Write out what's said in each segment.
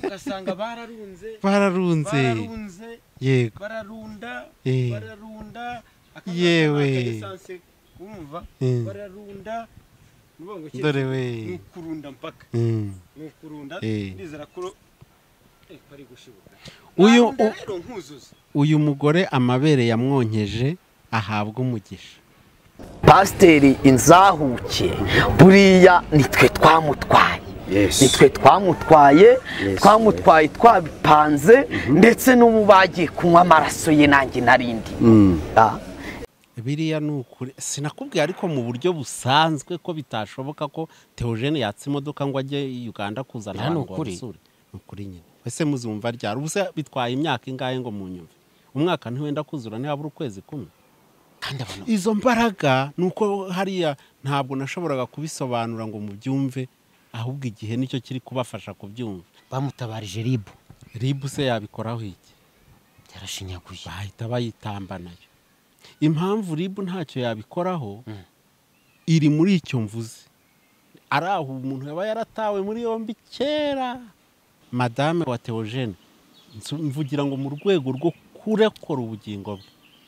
ugasanga bararunze bararunze bararunze yego bararunda Eh. bararunda Yewe. esanse kumva Eh. bararunda nuvuga ngo iki- dore we ni ukurunda mpaka Mm. ni ukurunda Eh. ndizera ko eh, ko ari gushibuka Uyu- Narunda u- rero nkuzuza uyu mugore amabere yamwonkeje ahabwa umugisha pasiteri inzahuke buriya nitwe twamutwaye nitwe twamutwaye twamutwaye twabipanze ndetse n'ubu bagiye kunywa amaraso ye nanjye narindi biriya ni ukuri sinakubwiye ariko mu buryo busanzwe ko bitashoboka ko teogene yatsa imodoka ngo ajye i uganda kuzana Biriya ni abantu ngo ukuri. bamusure ni ukuri nyine ese muzumva ryari ubusa bitwaye imyaka ingahe ngo munyumve umwaka ntiwenda kuzura ntihabura ukwezi kumwe kandi abantu izo mbaraga ni uko hariya ntabwo nashoboraga kubisobanura ngo mubyumve ahubwo igihe nicyo kiri kubafasha kubyumva bamutabarije ribu ribu se yabikoraho iki yarashinyaguye bahita bayitamba nayo impamvu ribu ntacyo yabikoraho iri muri icyo mvuze ari aho umuntu yaba yaratawe muri yombi kera madame wa teogene mvugira ngo mu rwego rwo kurekura ubugingo bwe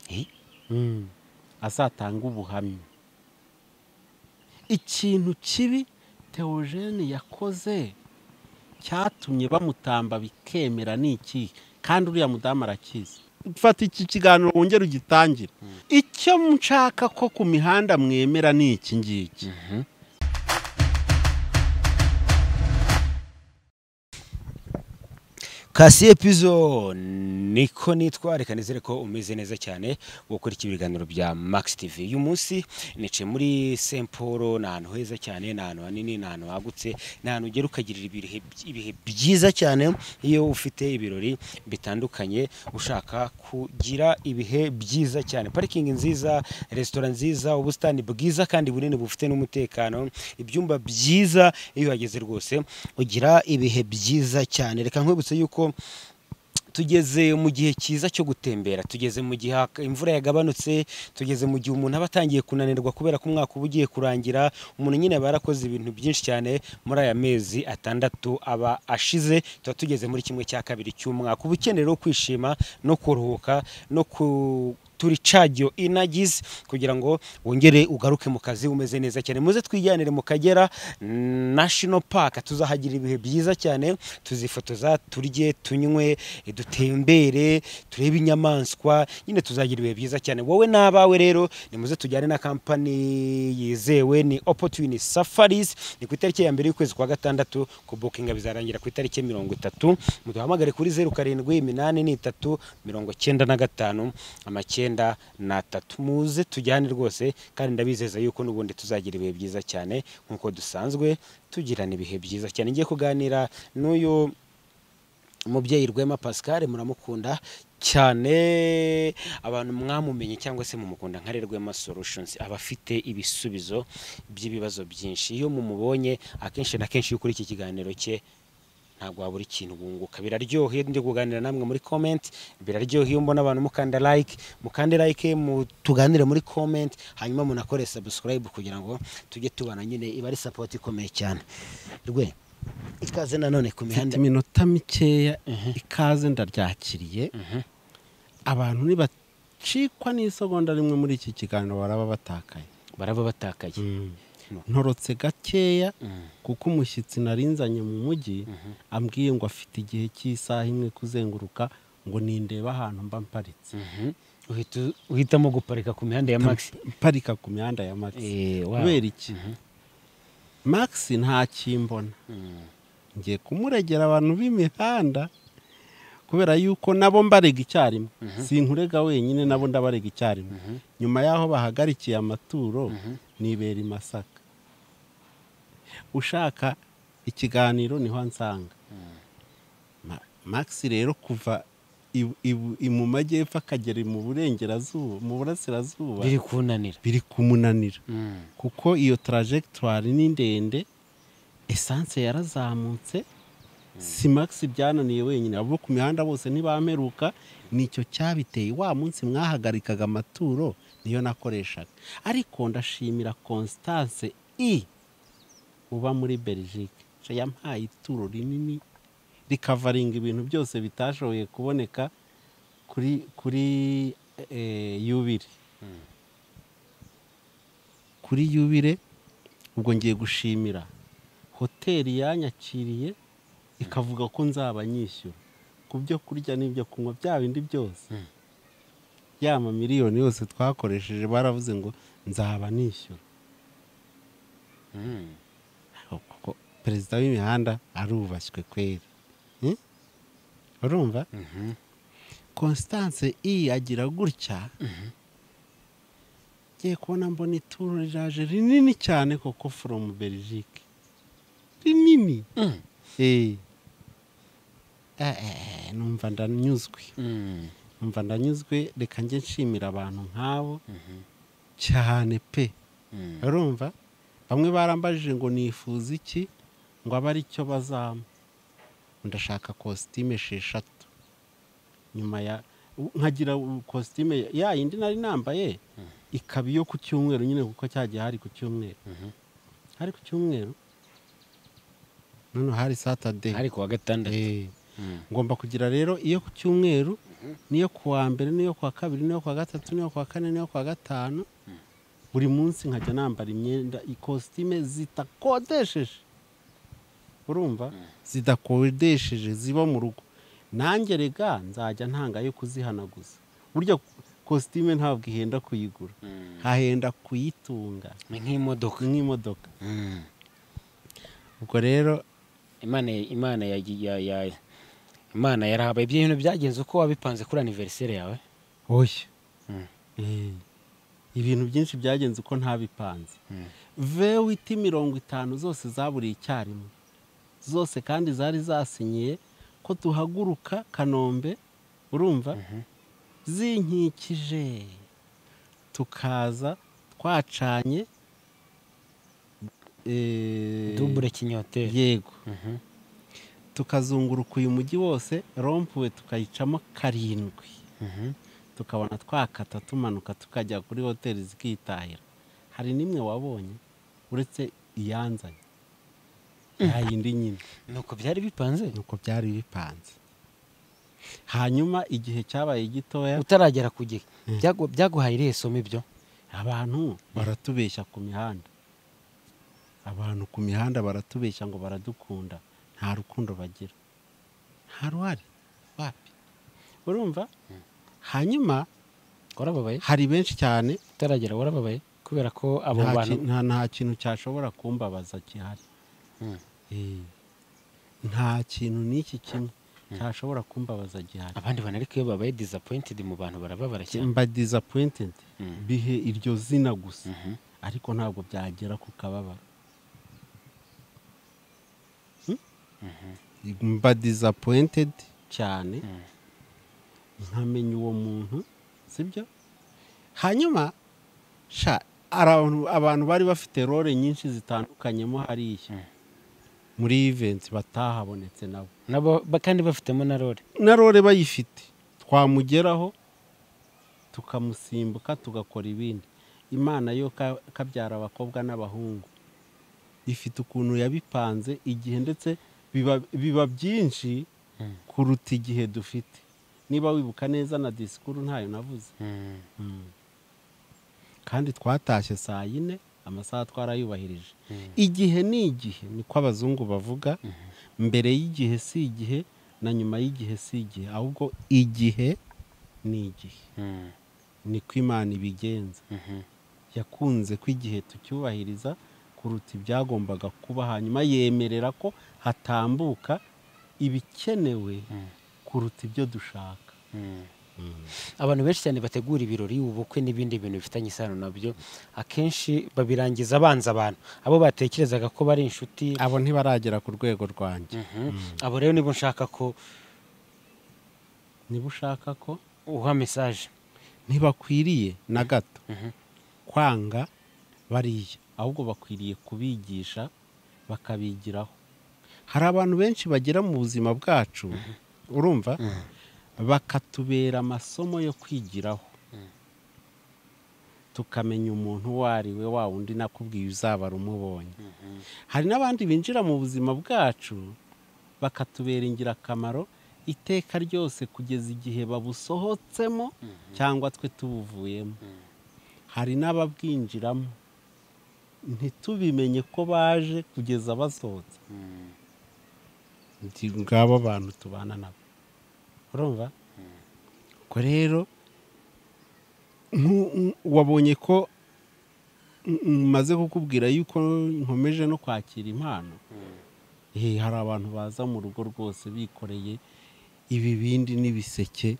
Eh? Mm. azatanga ubuhamya ikintu kibi teogene yakoze cyatumye bamutamba bikemera ni iki kandi uriya mudamu arakizi fata iki kiganiro wongere ugitangire icyo nshaka ko ku mihanda mwemera ni iki ngiki kasiye pizo niko nitwa reka nizere ko umeze neza cyane gukurikira ibiganiro bya max tv uyu munsi nicaye muri st paul ni ahantu heza cyane ni ahantu hanini ni ahantu hagutse ni ahantu ugera ukagirira ibihe ibihe byiza cyane iyo ufite ibirori bitandukanye ushaka kugira ibihe byiza cyane parikingi nziza resitora nziza ubusitani bwiza kandi bunini bufite n'umutekano ibyumba byiza iyo uhageze rwose ugira ibihe byiza cyane reka nkwibutse yuko tugeze mu gihe cyiza cyo gutembera tugeze mu gihe hak- imvura yagabanutse tugeze mu gihe umuntu aba atangiye kunanirwa kubera ko umwaka uba ugiye kurangira umuntu nyine aba yarakoze ibintu byinshi cyane muri aya mezi atandatu aba ashize tuba tugeze muri kimwe cya kabiri cy'umwaka uba ukeneye rero kwishima no kuruhuka no ku turi cagiyo inagizi kugira ngo wongere ugaruke mu kazi umeze neza cyane muze twijyanire mu kagera national park tuzahagira ibihe byiza cyane tuzifotoza turye tunywe dutembere turebe inyamaswa nyine tuzagira ibihe byiza cyane wowe n'abawe rero nimuze tujyane na kampani yizewe ni opportunity safaris ni ku itariki ya mbere y'ukwezi kwa gatandatu ku bukinga bizarangira ku itariki ya mirongo itatu muduhamagare kuri zeru karindwi iminani n'itatu mirongo cyenda na gatanu amacyenda n'atatu muze tujyane rwose kandi ndabizeza yuko n'ubundi tuzagira ibihe byiza cyane nk'uko dusanzwe tugirana ibihe byiza cyane ngiye kuganira n'uyu umubyeyi rwema pascal muramukunda cyane abantu mwamumenye cyangwa se mumukunda nka rwema solutions aba afite ibisubizo by'ibibazo byinshi iyo mumubonye akenshi na kenshi iyo ukuri iki kiganiro cye ntabwo wabura ikintu wunguka biraryoha iyo ndi kuganira namwe muri comment biraryoha iyo mbona abantu mukanda like mukande like mu- tuganire muri comment hanyuma munakore subscribe kugira ngo tujye tubana nyine iba ari support ikomeye cyane rwe ikaze nanone ku mfite mihanda iminota mikeya ikaze ndaryakiriye abantu ntibacikwa n'isegonda rimwe muri iki kiganiro baraba batakaye baraba batakaye ntorotse gakeya Mm. kuko umushyitsi narinzanye mu mujyi ambwiye ngo afite igihe cy'isaha imwe kuzenguruka ngo nindeba ahantu mba mparitse uhita uhitamo guparika ku mihanda ya max mparika ku mihanda ya maxi Eh, wow. kubera iki maxi ntakimbona ngiye kumuregera abantu b'imihanda kubera yuko nabo mbarega icyarimwe sinkurega wenyine nabo ndabarega icyarimwe nyuma y'aho bahagarikiye amaturo nibera i masaka ushaka ikiganiro niho ansanga Ma- max rero kuva i- i- i- mu majyepfo akagera mu burengerazuba mu burasirazuba biri kunanira biri kumunanira Mm. kuko iyo tarajegitwari ni ndende esanse yarazamutse si max byananiye wenyine abo ku mihanda bose ntibamperuka nicyo cyabiteye wa munsi mwahagarikaga amaturo niyo nakoreshaga ariko ndashimira constance i uba muri belgique yampaye ituro rinini rikavaringa ibintu byose bitashoboye kuboneka kuri kuri eh, yubire kuri yubire ubwo ngiye gushimira hoteli yanyakiriye ikavuga ko nzaba nyishyura ku byo kurya n'ibyo kunywa bya bindi byose ya mamiliyoni yose twakoresheje baravuze ngo nzaba nishyura Mm. kuko perezida w'imihanda arubashywe kweri Hmm? urumva constance iyi agira gutya ngiye kubona mbona ituro riraje rinini cyane koko foromu belgique rinini Eh. Eh, eh, eh, numva ndanyuzwe Mm. numva ndanyuzwe reka njye nshimira abantu nk'abo cyane pe Mm. urumva bamwe barambajije ngo nifuza iki ngo abe aricyo bazampa ndashaka kositime esheshatu nyuma ya nkagira kositime ya yindi nari nambaye ikaba iyo ku cyumweru nyine kuko cyagiye hari ku cyumweru hari ku cyumweru noneho hari satade Ariko wa gatandatu. Eh, Mm. ngomba kugira rero iyo ku cyumweru niyo kuwa mbere niyo kuwa kabiri niyo kuwa gatatu niyo kuwa kane niyo kuwa gatanu buri munsi nkajya nambara imyenda ikositime zidakodesheje urumva zidakodesheje ziba mu rugo nanjye rega nzajya ntanga yo kuzihanaguza burya kositime ntabwo ihenda kuyigura hahenda kuyitunga Ni nk'imodoka. nk'imodoka Mm. ubwo rero Imana Imana ya ya ya Imana yarahabaye ibyo bintu byagenze uko wabipanze kuri anniversaire yawe. oya Eh, ibintu byinshi byagenze uko ntabipanze vewiti mirongo itanu zose zaburiye icyarimwe zose kandi zari zasinyiye ko tuhaguruka kanombe urumva zinkikije tukaza twacanye eh, Double kinyote. yego tukazunguruka uyu mujyi wose rompuwe tukayicamo karindwi tukabona twakata tumanuka tukajya kuri hoteli zikitahira hari n'imwe wabonye uretse iyanzanye nta yindi nyine Nuko byari bipanze nuko byari bipanze hanyuma igihe cyabaye gitoya utaragera ku gihe. Byagu- Byaguhaye irihe somo ibyo? abantu baratubeshya ku mihanda abantu ku mihanda baratubeshya ngo baradukunda nta rukundo bagira nta ruhari wapi urumva hanyuma Warababaye? hari benshi cyane Utaragera warababaye? Kubera ko abo nta bantu ki- nta nta kintu cyashobora kumbabaza gihari Eh, nta kintu n'iki kimwe cyashobora kumbabaza gihari abandi bantu ariko iyo babaye disappointed mu bantu barababara cyane. mba disappointed bihe iryo zina gusa ariko ntabwo byagera ku kababaro Hmm? mba disappointed cyane nkamenya uwo muntu sibyo hanyuma sha hari abantu- abantu bari bafite role nyinshi zitandukanyemo hariya muri event batahabonetse nabo Nabo ba- kandi bafitemo na role. na rore bayifite twamugeraho tukamusimbuka tugakora ibindi imana yo ka- kabyara abakobwa n'abahungu ifite ukuntu yabipanze igihe ndetse biba, biba byinshi kuruta igihe dufite niba wibuka neza na disikuru ntayo navuze Mm. kandi twatashye saa yine amasaha twarayubahirije igihe ni igihe niko abazungu bavuga mbere y'igihe si igihe na nyuma y'igihe si igihe ahubwo igihe ni igihe niko imana ibigenza yakunze ko igihe tucyubahiriza kuruta ibyagombaga kuba hanyuma yemerera ko hatambuka ibikenewe kuruta ibyo dushaka Abantu benshi cyane bategura ibirori, ubukwe n'ibindi bintu bifitanye isano nabyo, akenshi babirangiza banza abantu. Abo batekerezaga ko bari inshuti, abo ntibaragera ku rwego rwanjye abo rero nibo nshaka ko niba ushaka ko uha message. ntibakwiriye na gato kwanga bariya ahubwo bakwiriye kubigisha bakabigiraho hari abantu benshi bagera mu buzima bwacu urumva bakatubera amasomo yo kwigiraho tukamenya umuntu uwo ari we wa wundi nakubwiye uzabara umubonye hari n'abandi binjira mu buzima bwacu bakatubera ingirakamaro iteka ryose kugeza igihe babusohotsemo cyangwa twe tubuvuyemo hari n'ababwinjiramo ntitubimenye ko baje kugeza basohotse ndi ngabo abantu tubana nabo urumva ubwo rero nku- nku- wabonye ko maze kukubwira yuko nkomeje no kwakira impano Eh, hari abantu baza mu rugo rwose bikoreye ibibindi n'ibiseke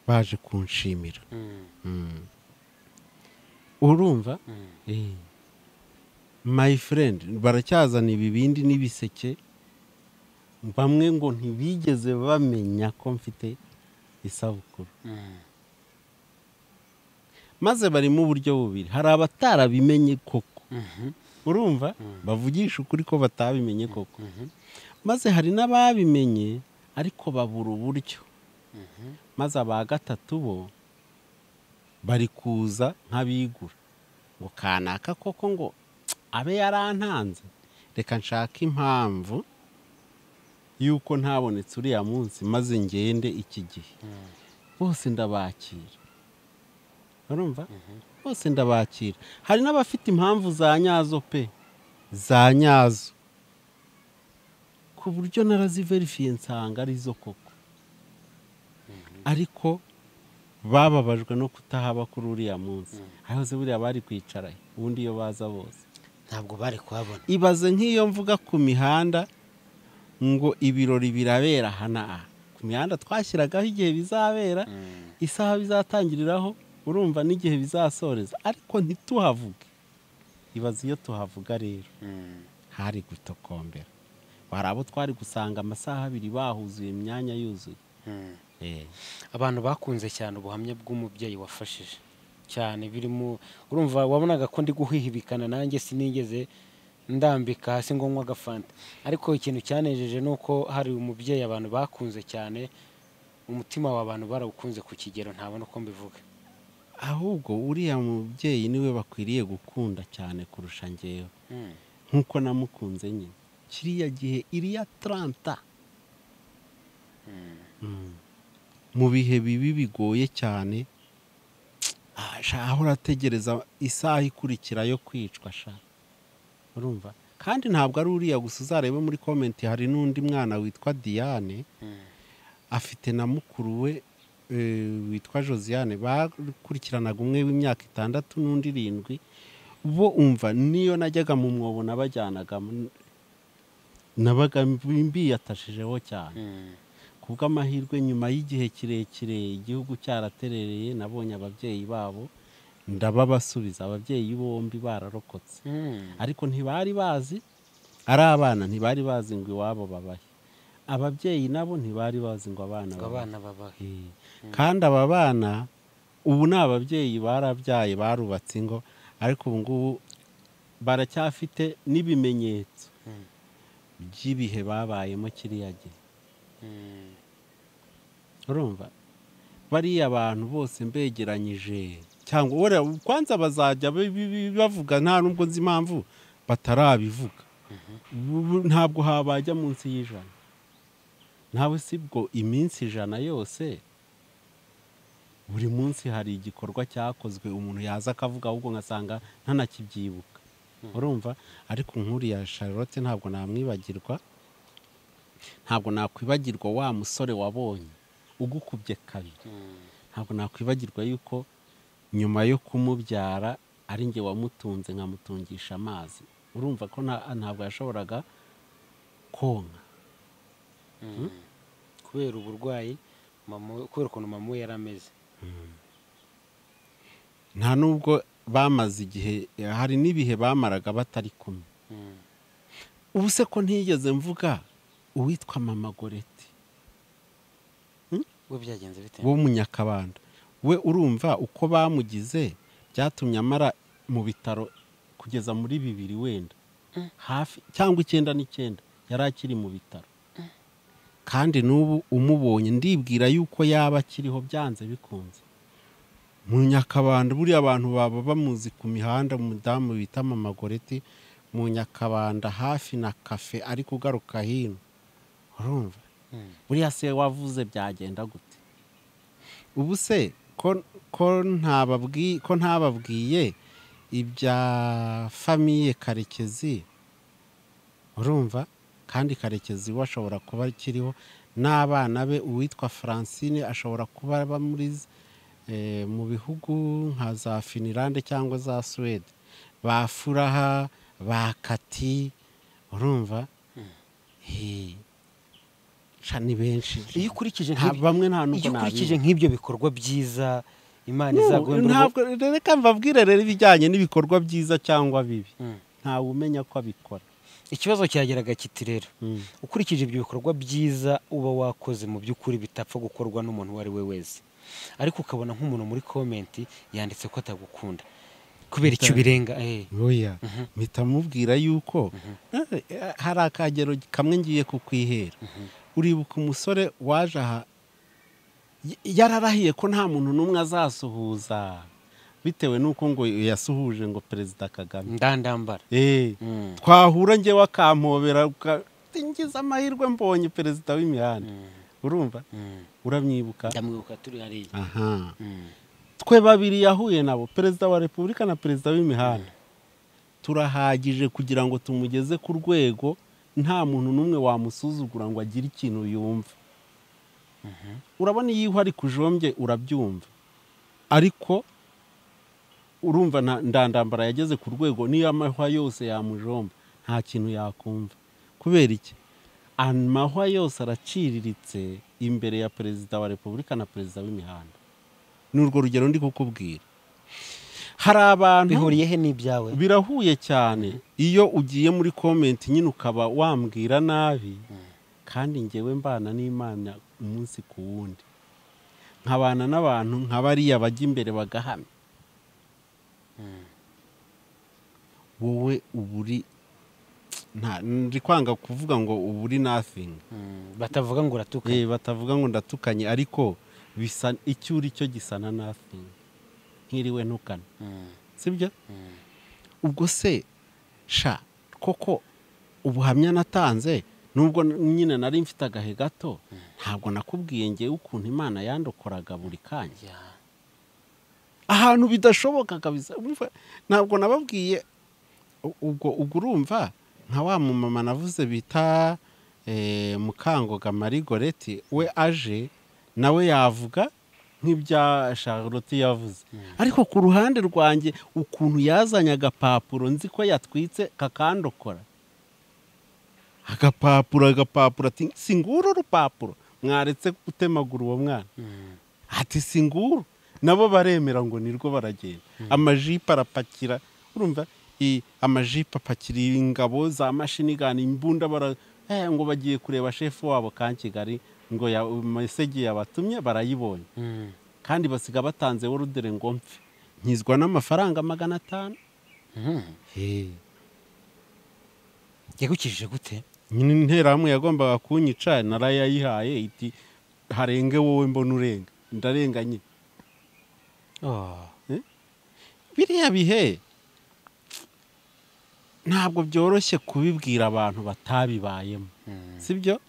baje kunshimira Mm. urumva Eh. my friend baracyazana ibibindi n'ibiseke bamwe ngo ntibigeze bamenya ko mfite isabukuru maze barimo uburyo bubiri hari abatarabimenye koko urumva bavugisha ukuri ko batabimenye koko maze hari n'ababimenye ariko babura uburyo maze aba gatatu bo bari kuza nk'abigura ngo kanaka koko ngo abe yarantanze reka nshake impamvu y'uko ntabonetse uriya munsi maze ngende iki gihe bose ndabakira urumva bose ndabakira hari n'abafite impamvu za nyazo pe za nyazo ku buryo naraziverifiye nsanga arizo koko ariko bababajwe no kutahaba kuri uriya munsi ahahoze buriya bari kwicara he? ubundi iyo baza bose ntabwo bari kuhabona ibaze nk'iyo mvuga ku mihanda ngo ibirori birabera aha na aha ku mihanda twashyiragaho igihe bizabera isaha bizatangiriraho urumva n'igihe bizasoreza ariko ntituhavuge ibaze iyo tuhavuga rero hari gutokombera hari abo twari gusanga amasaha abiri bahuzuye imyanya yuzuye Eh. abantu bakunze cyane ubuhamya bw'umubyeyi wafashije cyane birimo urumva wabonaga ko ndi guhihibikana nanjye sinigeze ndambika hasi ngo nywe agafanta ariko ikintu cyanejeje ni uko hari umubyeyi abantu bakunze cyane umutima w'abantu barawukunze ku kigero ntabona uko mbivuga ahubwo uriya mubyeyi niwe bakwiriye gukunda cyane kurusha ngewe nk'uko namukunze nyine kiriya gihe iriya taranta Mm. mu bihe bibi bigoye cyane ah, sha, ahora ategereza isaha ikurikira yo kwicwa sha urumva kandi ntabwo ari uriya gusa uzarebe muri komenti hari n'undi mwana witwa diane afite na mukuru we eh, witwa josiane bakurikiranaga umwe w'imyaka itandatu n'undi irindwi bo umva niyo najyaga mu mwobo nabajyanagamo nabaga mbiyatajijeho cyane kubw'amahirwe nyuma y'igihe kirekire igihugu cyaraterereye nabonye ababyeyi babo ndababasubiza ababyeyi bombi bararokotse ariko ntibari bazi ari abana ntibari bazi ngo iwabo babahe ababyeyi nabo ntibari bazi ngo abana ngo babahe abana babahe Eh, kandi aba bana ubu ni ababyeyi barabyaye barubatse ingo ariko ubu ngubu baracyafite n'ibimenyetso by'ibihe babayemo kiriya gihe urumva bariya bantu bose mbegeranyije cyangwa wera kwanza bazajya bi- bi- bi- bavuga nta nubwo nzi impamvu batarabivuga Bu- bu- ntabwo habajya munsi y'ijana ntawe sibwo iminsi ijana yose buri munsi hari igikorwa cyakozwe umuntu yaza akavuga ahubwo ngasanga ntanakibyibuka urumva ariko nk'uriya charlotte ntabwo namwibagirwa ntabwo nakwibagirwa wa musore wabonye ugukubye kabiri ntabwo nakwibagirwa yuko nyuma yo kumubyara ari njye wamutunze nkamutungisha amazi urumva ko nta- ntabwo yashoboraga konka kubera uburwayi mama we- kubera ukuntu mama we yari ameze nta nubwo bamaze igihe hari n'ibihe bamaraga batari kumwe ubu se ko ntigeze mvuga uwitwa mama goreti we byagenze bite wo mu nyakabanda we urumva uko bamugize byatumye amara mu bitaro kugeza muri bibiri wenda hafi cyangwa icyenda n'icyenda yari akiri mu bitaro kandi n'ubu umubonye ndibwira yuko yaba akiriho byanze bikunze mu nyakabanda buriya abantu baba bamuzi ku mihanda umudamu bita mama goreti mu nyakabanda hafi na kafe ariko ugaruka hino urumva buriya se wavuze byagenda gute ubu se ko ko ntababwi- ko ntababwiye ibya famiye karekezi urumva kandi karekezi we ashobora kuba akiriho n'abana be uwitwa francine ashobora kuba aba muri z- eh, mu bihugu nka za finilande cyangwa za suwede ba furaha ba kati urumva Eh, sha ni benshi iyo ukurikije nta nk'ibyo- bamwe nta n'ubwo iyo ukurikije nabizi. nk'ibyo bikorwa byiza imana No, izaguhindura ubu- ntabwo rero reka mbabwire rero ibijyanye n'ibikorwa byiza cyangwa bibi Mm. ntawe umenya ko abikora ikibazo cyageraga kiti rero ukurikije ibyo bikorwa byiza uba wakoze mu by'ukuri bitapfa gukorwa n'umuntu uwo ari we wese ariko ukabona nk'umuntu muri komenti yanditse ko atagukunda kubera icyo birenga eh. oya mpita mubwira yuko eh, hari akagero kamwe ngiye kukwihera uribuka umusore waje aha y- yararahiye ko nta muntu n'umwe azasuhuza bitewe n'uko ngo yasuhuje ngo perezida kagame ndandambara Eh, Mm. twahura njyewe akampobera uka- ngize amahirwe mbonye perezida w'imihanda urumva Mm. uramwibuka ndamwibuka turi hariya aha Mm. twe babiri yahuye nabo perezida wa repubulika na perezida w'imihanda turahagije kugira ngo tumugeze ku rwego nta muntu n'umwe wamusuzugura ngo agire ikintu yumva urabona iyo ihwa ariko ujombye urabyumva ariko urumva nta- ndandambara yageze ku rwego niyo amahwa yose yamujomba nta kintu yakumva kubera iki amahwa yose araciriritse imbere ya perezida wa repubulika na perezida w'imihanda ni urwo rugero ndi kukubwira hari abantu bihuriye he n'ibyawe birahuye cyane iyo ugiye muri komenti nyine ukaba wambwira nabi kandi ngewe mbana n'imana umunsi ku wundi nkabana n'abantu nka bariya bajya imbere bagahamya wowe uba uri nta- ndi kwanga kuvuga ngo uba uri nothing Mm. batavuga ngo uratuka Eh, batavuga ngo ndatukanye ariko bisa icyo uri cyo gisana nothing nkiriwe ntukana Mm. sibyo ubwo se sha koko ubuhamya natanze nubwo n- nyine nari mfite agahe gato ntabwo nakubwiye ngewe ukuntu imana yandokoraga buri kanya Ya. ahantu bidashoboka kabisa Urumva, ntabwo nababwiye u- ubwo ubwo urumva nka wa mumama navuze bita eh, mukangoga marigoreti we aje nawe yavuga nk'ibya charlotte yavuze ariko ku ruhande rwanjye ukuntu yazanye agapapuro nzi ko yatwitse kakandokora agapapuro agapapuro ati singuru urupapuro mwaretse gutemagura uwo mwana ati singuru nabo baremera ngo nirwo baragenda amajipo arapakira urumva i- amajipo apakira ingabo za mashini gani imbunda bara eh, ngo bagiye kureba shefu wabo ka kigali ngo ya mesegi yabatumye barayibonye Mm. kandi basiga batanze worudere ngo mpfe nkizwa n'amafaranga magana atanu Mm. Eh, yagukijije gute nyine interahamwe yagombaga kunyica narayayihaye iti harenge wowe mbona urenga ndarenga nyine Oh. biriya bihe ntabwo byoroshye kubibwira abantu batabibayemo sibyo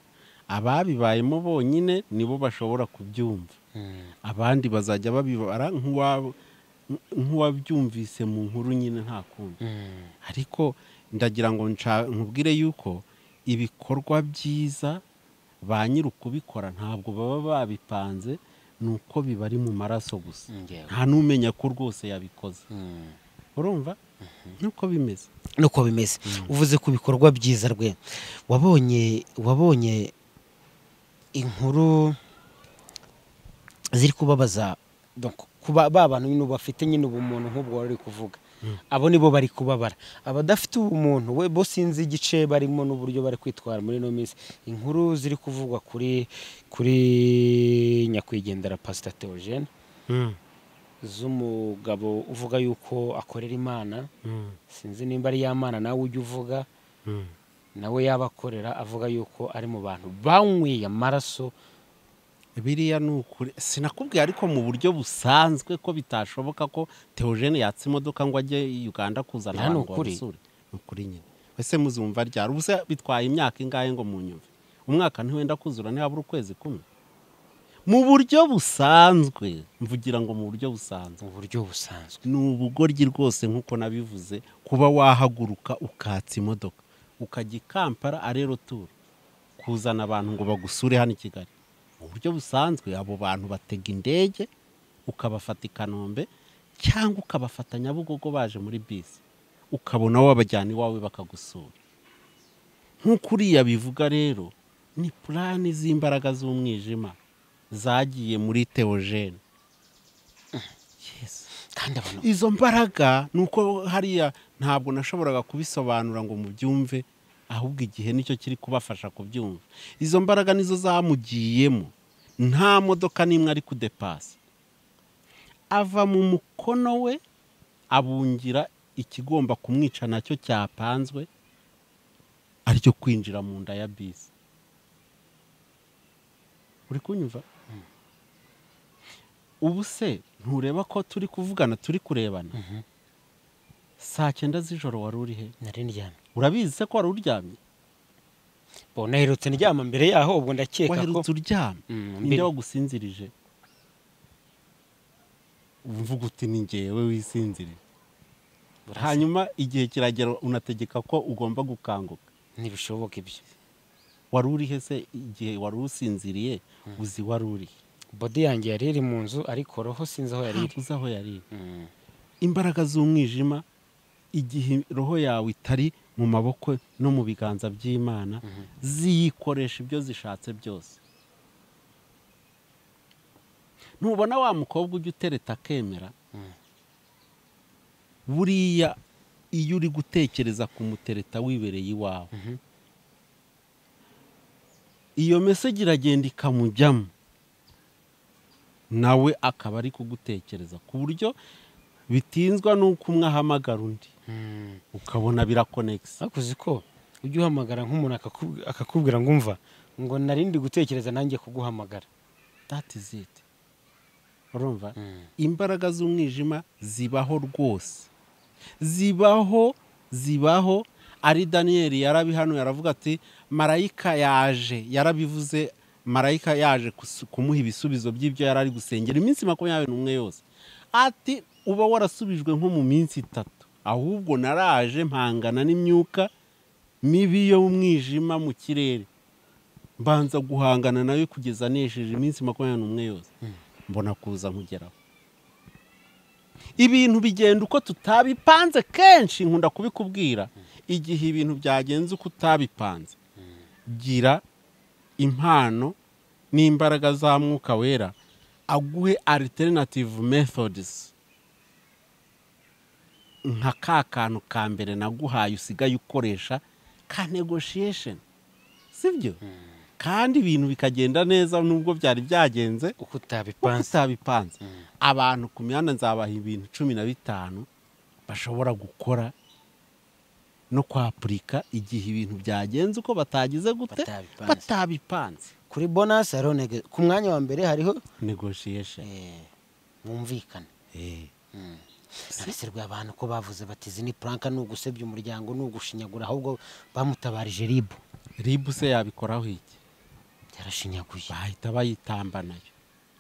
ababibayemo bonyine nibo bashobora kubyumva Mm. abandi bazajya babibara nk'uwa- nk'uwabyumvise mu nkuru nyine nta kundi Mm. ariko ndagira ngo nca- nkubwire yuko ibikorwa byiza ba nyiri ukubikora ntabwo baba babipanze ni uko bibari mu maraso gusa Ngewe. nta n'umenya ko rwose yabikoze Mm. urumva nk'uko bimeze nuko bimeze uvuze ku bikorwa byiza rwe wabonye wabonye inkuru ziri kubabaza donc kuba ba bantu nyine bafite nyine ubumuntu nk'ubwo wari uri kuvuga abo nibo bari kubabara abadafite ubumuntu we bo sinzi igice barimo n'uburyo bari kwitwara muri ino minsi inkuru ziri kuvugwa kuri kuri nyakwigendera pasita teogene z'umugabo uvuga yuko akorera imana sinzi nimba ari ya mana nawe ujya uvuga nawe yaba akorera avuga yuko ari mu bantu banyweye amaraso biriya ni ukuri sinakubwiye ariko mu buryo busanzwe ko bitashoboka ko teogene yatse imodoka ngo ajye i uganda kuzana Biriya ni abantu ukuri. babisure ni ukuri nyine ese muzumva ryari ubuse bitwaye imyaka ingahe ngo munyumve umwaka ntiwenda kuzura ntihabura ukwezi kumwe mu buryo busanzwe mvugira ngo mu buryo busanzwe mu buryo busanzwe ni ubugoryi rwose nk'uko nabivuze kuba wahaguruka ukatsa imodoka ukajya i kampala arero turu kuzana abantu ngo bagusure hano i kigali mu buryo busanzwe abo bantu batega indege ukabafata i kanombe cyangwa ukabafata nyabugogo baje muri bisi ukabona wabajyana iwawe bakagusura nk'uko uriya bivuga rero ni purani z'imbaraga z'umwijima zagiye muri teogene kandi abantu izo mbaraga ni uko hariya ntabwo nashoboraga kubisobanura ngo mubyumve ahubwo igihe nicyo kiri kubafasha kubyumva izo mbaraga nizo zamugiyemo nta modoka n'imwe ari kudepasa ava mu mukono we abungira ikigomba kumwica nacyo cyapanzwe aricyo kwinjira mu nda ya bisi uri kunyumva ubu se ntureba ko turi kuvugana turi kurebana saa cyenda z'ijoro wari uri he nari ndyamye urabizi se ko wari uryamye bo naherutse ndyama mbere yaho ubwo ndakeka ko waherutse uryamye Mm, ninde mbere- wagusinzirije mvuga uti ni ngewe wisinzirije hanyuma igihe kiragera unategeka ko ugomba gukanguka ntibishoboka ibyo wari uri he se igihe wari usinziriye uzi wari uri he? bodi yanjye yari iri mu nzu ariko roho sinzi aho yari ntabwo iri uzi aho yari iri Mm, imbaraga z'umwijima igihe roho yawe itari mu maboko no mu biganza by'imana ziyikoresha ibyo zishatse byose ntubona wa mukobwa ujya utereta akemera buriya iyo uri gutekereza kumutereta wibereye iwawe iyo meseji iragenda ikamujyamo nawe akaba ari kugutekereza ku buryo bitinzwa n'uko umwe ahamagara undi mm. ukabona birakonegisi ariko uzi ko ujya uhamagara nk'umuntu akaku- akakubwira ngo umva ngo narindi gutekereza nanjye kuguhamagara dati ziti urumva Mm. imbaraga z'umwijima zibaho rwose zibaho zibaho ari daniyeli yarabihano yaravuga ati marayika yaje yarabivuze marayika yaje kus- kumuha ibisubizo by'ibyo yari ari gusengera iminsi makumyabiri n'umwe yose ati uba warasubijwe nko mu minsi itatu ahubwo naraje mpangana n'imyuka mibi yo mu mwijima mu kirere mbanza guhangana nawe kugeza nesheje iminsi makumyabiri n'umwe yose mbona kuza nkugeraho ibintu bigenda uko tutabipanze kenshi nkunda kubikubwira igihe ibintu byagenze uko utabipanze gira impano n'imbaraga za mwuka wera aguhe alternative methods nka ka kantu ka mbere naguhaye usigaye ukoresha ka negotiation sibyo kandi ibintu bikagenda neza nubwo byari byagenze uko uko utabipanze utabipanze abantu ku mihanda nzabaha ibintu cumi na bitanu bashobora gukora no kwapurika igihe ibintu byagenze uko batagize gute Batabipanze. batabipanze kuri bonasi hariho nege- ku mwanya wa mbere hariho negotiation eh, mwumvikana Eh. rwa abantu ko bavuze bati izi ni puranka ni ugusebya umuryango ni ugushinyagura ahubwo bamutabarije ribu ribu se yabikoraho iki yarashinyaguye bahita bayitamba nayo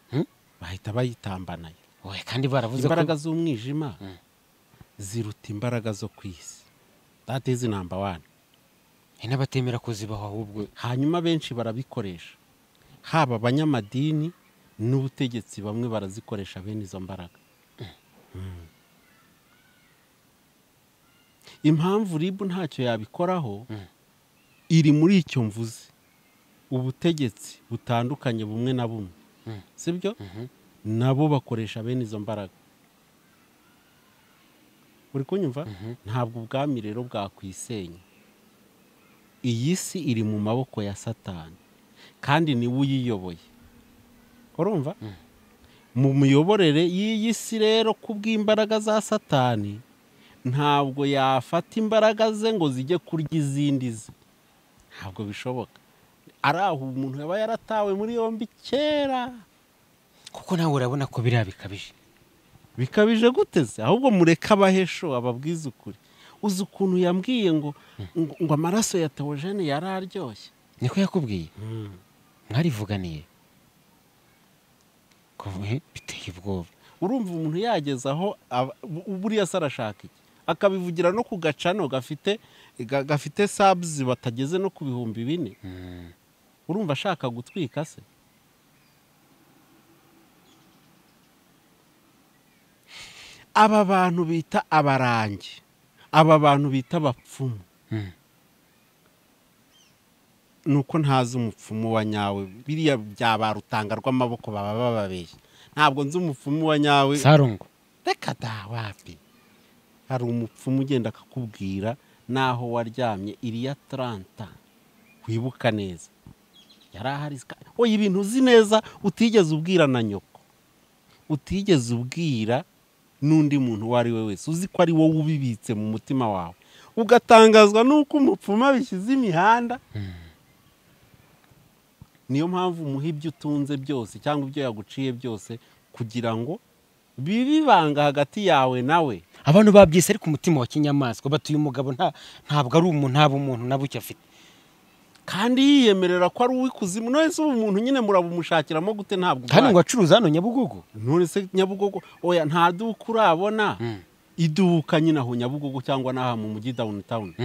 Hmm? bahita bayitamba nayo oye kandi baravuze imbaraga ko z'umwijima ziruta imbaraga zo ku isi that is number one hari n'abatemera ko zibaho ahubwo hanyuma benshi barabikoresha haba abanyamadini n'ubutegetsi bamwe barazikoresha bene izo mbaraga Mm. impamvu ribu ntacyo yabikoraho iri muri icyo mvuze ubutegetsi butandukanye bumwe na bumwe sibyo nabo bakoresha bene izo mbaraga uri kunyumva ntabwo ubwami rero bwakwisenya iyi si iri mu maboko ya satani kandi niwe uyiyoboye urumva mu miyoborere y'iyi si rero ku bw'imbaraga za satani ntabwo yafata imbaraga ze ngo zijye kurya izindi ze ntabwo bishoboka ari aho umuntu yaba yaratawe muri yombi kera kuko nawe urabona ko biriya bikabije bikabije guteze ahubwo mureke abahesho ababwize ukuri uzi ukuntu yambwiye ngo ngo ngo amaraso ya tewogene yari aryoshye niko yakubwiye mwarivuganiye kuva biteye ubwoba urumva umuntu yageze aho aba- bu- buriya se arashaka iki akabivugira no ku gacano gafite ga- gafite sabuzi batageze no ku bihumbi bine urumva ashaka gutwika se aba bantu bita abarangi aba bantu bita abapfumu nuko ntazi umupfumu wa nyawe biriya bya ba rutanga rw'amaboko baba bababeshya ntabwo nzi umupfumu wa nyawe sarongo reka da wapi hari umupfumu ugenda akakubwira n'aho waryamye iriya taranta wibuka neza yari ahari zika- oya ibintu uzi neza utigeze ubwira na nyoko utigeze ubwira n'undi muntu uwo ari we wese uzi ko ari wowe ubibitse mu mutima wawe ugatangazwa n'uko umupfumu abishyize imihanda niyo mpamvu umuha ibyo utunze byose cyangwa ibyo yaguciye byose kugira ngo bibe ibanga hagati yawe nawe abantu babyise ariko umutima wa kinyamaswa batuye umugabo nta ntabwo ari umuntu ntabwo umuntu na buke afite kandi yiyemerera ko ari uw'ikuzimu none se ubu muntu nyine murabumushakiramo gute ntabwo kandi ngo ubwaye acuruza hano nyabugogo none se nyabugogo oya nta duka urabona iduka nyine aho nyabugogo cyangwa n'aha mu mujyi dawunitawuni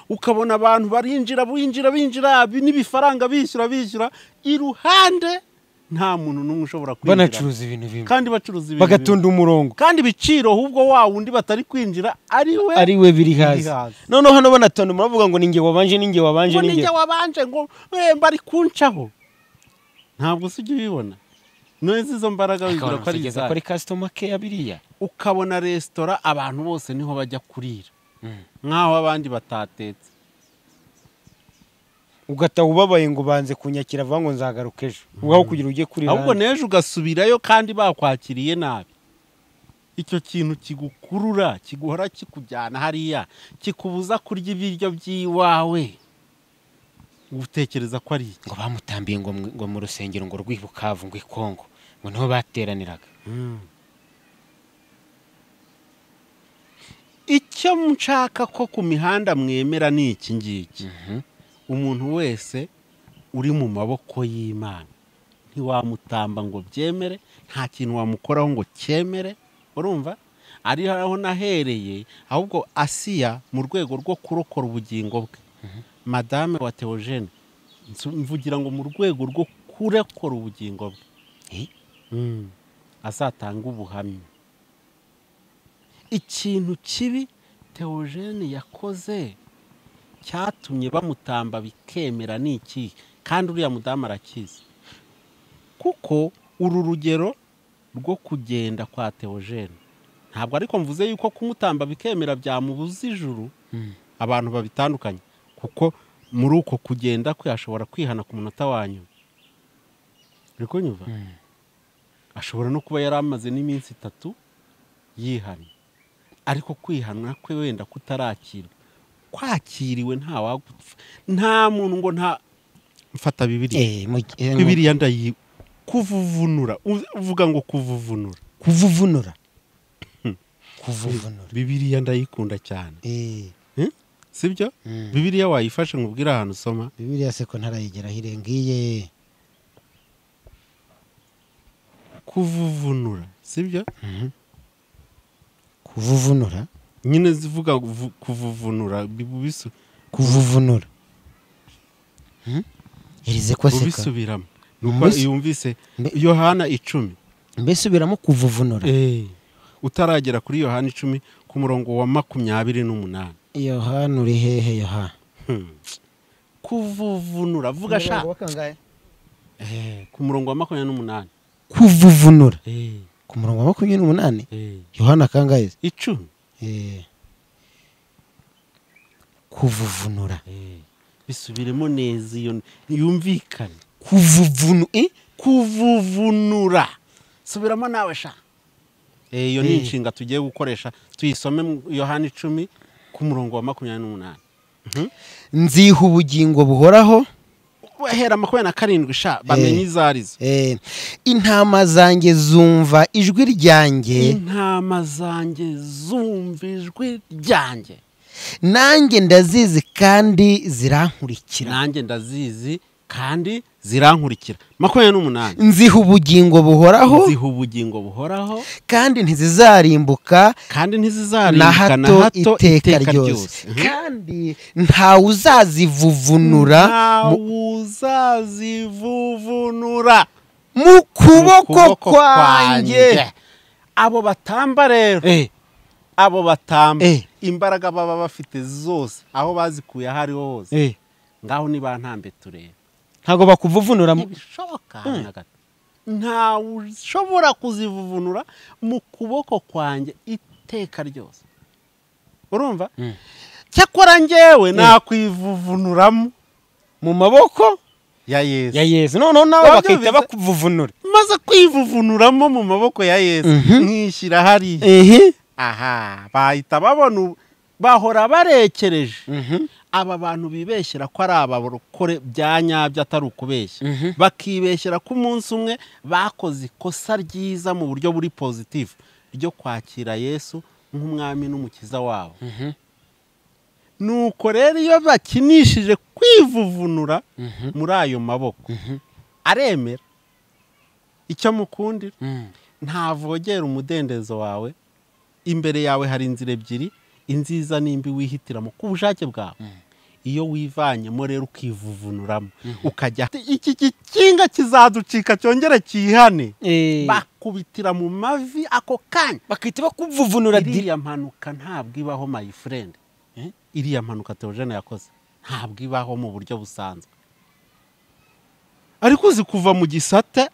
ukabona abantu barinjira binjira binjira bi- n'ibifaranga bishyura bishyura iruhande nta muntu n'umwe ushobora kwinjira banacuruza ibintu bimwe kandi bacuruza ibintu bagatunda umurongo bimwe. kandi ibiciro ahubwo wa wundi batari kwinjira ari we ari we biri hazi. hazi noneho hano banatonda muravuga ngo ninjye wabanje ninjye wabanje ngo ni ninjye njye wabanje ngo eh, bari kuncaho ntabwo se ujya ubibona none se izo mbaraga wibwira ko ari kugeza izawe kuri kasitoma keya biriya ukabona resitora abantu bose niho bajya kurira nk'aho abandi batatetse ugataha ubabaye ngo banze kunyakira avuga ngo nzagaruka ejo ubaho kugira ujye kuri ahubwo ahandi n'ejo ugasubirayo kandi bakwakiriye nabi icyo kintu kigukurura kiguhora kikujyana hariya kikubuza kurya ibiryo by'iwawe utekereza ko ari iki ngo bamutambiye ngo mu- ngo mu rusengero ngo rw'ibukavu ngo i kongo ngo niho bateraniraga icyo nshaka ko ku mihanda mwemera ni iki ngiki umuntu wese uri mu maboko y'imana ntiwamutamba ngo byemere nta kintu wamukoraho ngo cyemere urumva ari aho nahereye ahubwo asiya mu rwego rwo kurokora ubugingo bwe madame wa teogene nsu- mvugira ngo mu rwego rwo kurokora ubugingo bwe Eh? Mm. azatanga ubuhamya ikintu kibi teogene yakoze cyatumye bamutamba bikemera ni iki kandi uriya mudamu arakizi kuko uru rugero rwo kugenda kwa teogene ntabwo ariko mvuze yuko kumutamba bikemera byamubuza ijuru abantu babitandukanye kuko muri uko kugenda kwe ashobora kwihana ku munota wa nyuma uri kunyumva ashobora no kuba yari amaze n'iminsi itatu yihana ariko kwihana kwe wenda kutarakirwa kwakiriwe nta wagupfa nta muntu ngo nta mfata bibiriya Eh, mu- eh, ngo- bibiriya ndayi kuvuvunura u- uvuga ngo kuvuvunura kuvuvunura kuvuvunura bibiriya ndayikunda cyane Eh, sibyo bibiriya wayifashe ngo ubwire ahantu usoma bibiriya se ko ntarayigeraho irengiye kuvuvunura sibyo kuvuvunura nyine zivuga vuvu- kuvuvunura bi- bisu- kuvuvunura irize ko seka ubisubiramo Mu nuko bisi- yumvise Mbe- yohana icumi mbese ubiramo kuvuvunura utaragera kuri yohana icumi ku murongo wa makumyabiri n'umunani yohana uri hehe yohana kuvuvunura vuga sha Eh, ku murongo wa makumyabiri n'umunani kuvuvunura ku murongo wa makumyabiri n'umunani yohana kangahe se? icumi Eh, kuvuvunura bisubiremo neza iyo yumvikane kuvuvunu eh? kuvuvunura subiramo nawe sha Eh, iyo ni Eh. inshinga tugiye gukoresha tuyisome mu yohana icumi ku murongo wa makumyabiri n'umunani nziha ubugingo buhoraho bahera makumyabiri na karindwi sha bamenye izo arizo Eh, intama zanjye zumva ijwi ryanjye intama zanjye zumva ijwi ryanjye nanjye ndazizi kandi zirankurikira nanjye ndazizi kandi zirankurikira makumyabiri n'umunani nziha ubugingo buhoraho ziha ubugingo buhoraho kandi ntizizarimbuka kandi na ntizizaribwa na hato hato iteka ryose kandi ntawe uzazivuvunura mu- ntawuzazivuvunura mu mu kuboko kwanjye abo batamba rero Eh, abo batamba Eh. imbaraga baba bafite zose aho bazikuye aho ariho hose eh, ngaho nibantambe turebe ntabwo bakuvuvunura mu- ntibishoboka na gato ntawe ushobora kuzivuvunura mu kuboko kwanjye iteka ryose urumva cyakora njyewe nakwivuvunuramo mu maboko ya yesu ya yesu noneho nawe Wabyo bakahita biza- bakuvuvunura maze kwivuvunuramo mu maboko ya yesu nkishyira hariya aha bahita babona ubu- bahora barekereje aba bantu bibeshyera ko ari abarokore bya nyabyo atari ukubeshya bakibeshyera ko umunsi umwe bakoze ikosa ryiza mu buryo buri pozitifu ryo kwakira yesu nk'umwami n'umukiza wabo nuko rero iyo bakinishije kwivuvunura muri ayo maboko aremera icyo mukundira ntavogera umudendezo wawe imbere yawe hari inzira ebyiri inziza n'imbi wihitiramo ku bushake bwawe iyo wivanyemo rero ukivuvunuramo ukajya iki gikinga kizaducika cyongere cyihane Eh, bakubitira mu mavi ako kanya bakahita bakuvuvunura diri iriya mpanuka ntabwo ibaho my friend iriya mpanuka teogene yakoze ntabwo ibaho mu buryo busanzwe ariko uzi kuva mu gisate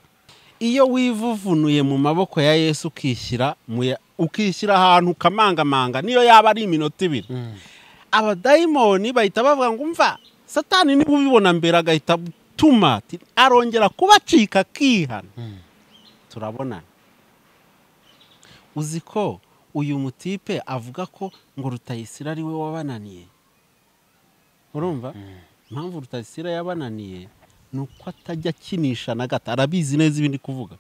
iyo wivuvunuye mu maboko ya yesu ukishyira mu ya- ukishyira ahantu ukamangamanga niyo yaba ari iminota ibiri abadayimoni bahita bavuga ngo umva satani niba ubibona mbere agahita atuma ati, arongera kubacika akihana turabonana uzi ko uyu mutipe avuga ko ngo rutayisira ari we wabananiye urumva impamvu rutayisira yabananiye ni uko atajya akinisha na gato arabizi neza ibindi kuvuga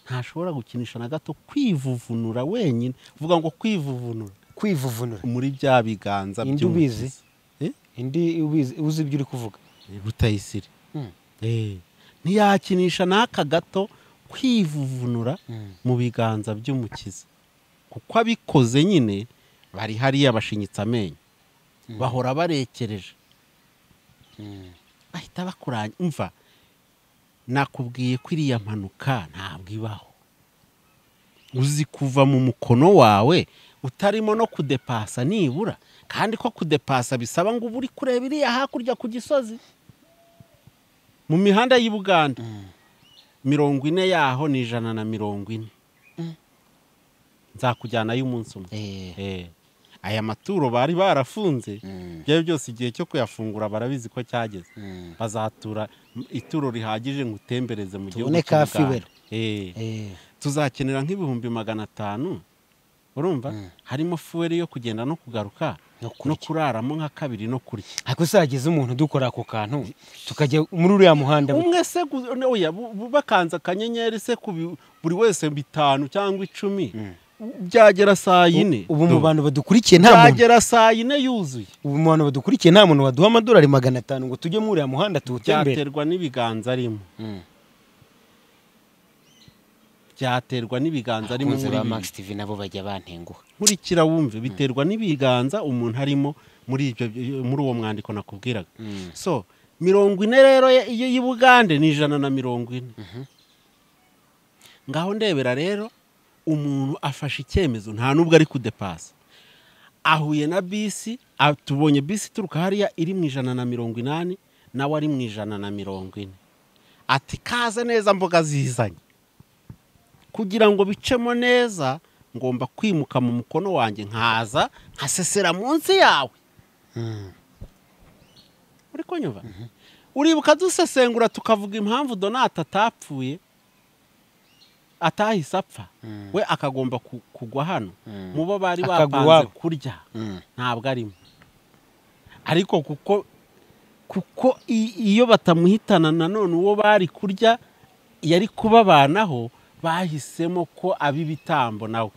ntashobora gukinisha na gato kwivuvunura wenyine uvuga ngo kwivuvunura kwivuvunura muri bya biganza Indi by'umukiza. ubizi? indi ubizi- uzi ibyo uri kuvuga Eh, rutayisire Mm. Eh, ntiyakinisha n'aka gato kwivuvunura mu biganza by'umukiza kuko abikoze nyine bari hariya bashinyitse amenyo bahora barekereje bahita bakuranya umva nakubwiye ko iriya mpanuka ntabwo ibaho uzi kuva mu mukono wawe utarimo no kudepasa nibura kandi ko kudepasa bisaba ngo uba uri kureba iriya hakurya ku gisozi mu mihanda y'i buganda mirongo ine yaho ni ijana na mirongo ine nzakujyanayo umunsi umwe Eh, Eh, aya maturo bari barafunze byari byose igihe cyo kuyafungura barabizi ko cyageze bazatura m- ituro rihagije ngo utembereze mu gihugu Tubone cy'u ka Buganda. fibero. Eh, eh, tuzakenera nk'ibihumbi magana atanu urumva harimo fuweri yo kugenda no kugaruka No no kuraramo nka kabiri no kurya ariko uzageze umuntu dukora ako kantu tukajya muri uriya muhanda umwe se gu- ne- oya, bu- bu- bakanze akanyenyeri se ku bi- buri wese bitanu cyangwa icumi byagera saa yine ubu mu Ndumva. bantu badukurikiye nta muntu byagera saa yine yuzuye ubu mu bantu badukurikiye nta muntu waduha amadolari magana atanu ngo tujye muri uriya muhanda tuwutembere byaterwa n'ibiganza arimo byaterwa n'ibiganza arimo abakunzi muri ba bibiri. max tv nabo bajya bantenguha nkurikira wumve biterwa n'ibiganza umuntu arimo muri ibyo muri uwo mwandiko nakubwiraga so mirongo ine rero ye- iyo y'i bugande ni ijana na mirongo ine ngaho ndebera rero umuntu afashe icyemezo nta n'ubwo ari kudepasa ahuye na bisi a- tubonye bisi ituruka hariya iri mu ijana na mirongo inani nawe ari mu ijana na mirongo ine ati kaze neza mboga zizanye kugira ngo bicemo neza ngomba kwimuka mu mukono wanjye nkaza nkasesera munsi yawe uri kunyumva uribuka dusesengura tukavuga impamvu donata atapfuye atahise apfa we akagomba ku- kugwa hano mu bo bari Akagwa bapanze iwabo. kurya ntabwo arimo ariko kuko kuko i- iyo batamuhitana nanone uwo bari kurya yari kubabanaho bahisemo ko ab'ibitambo nawe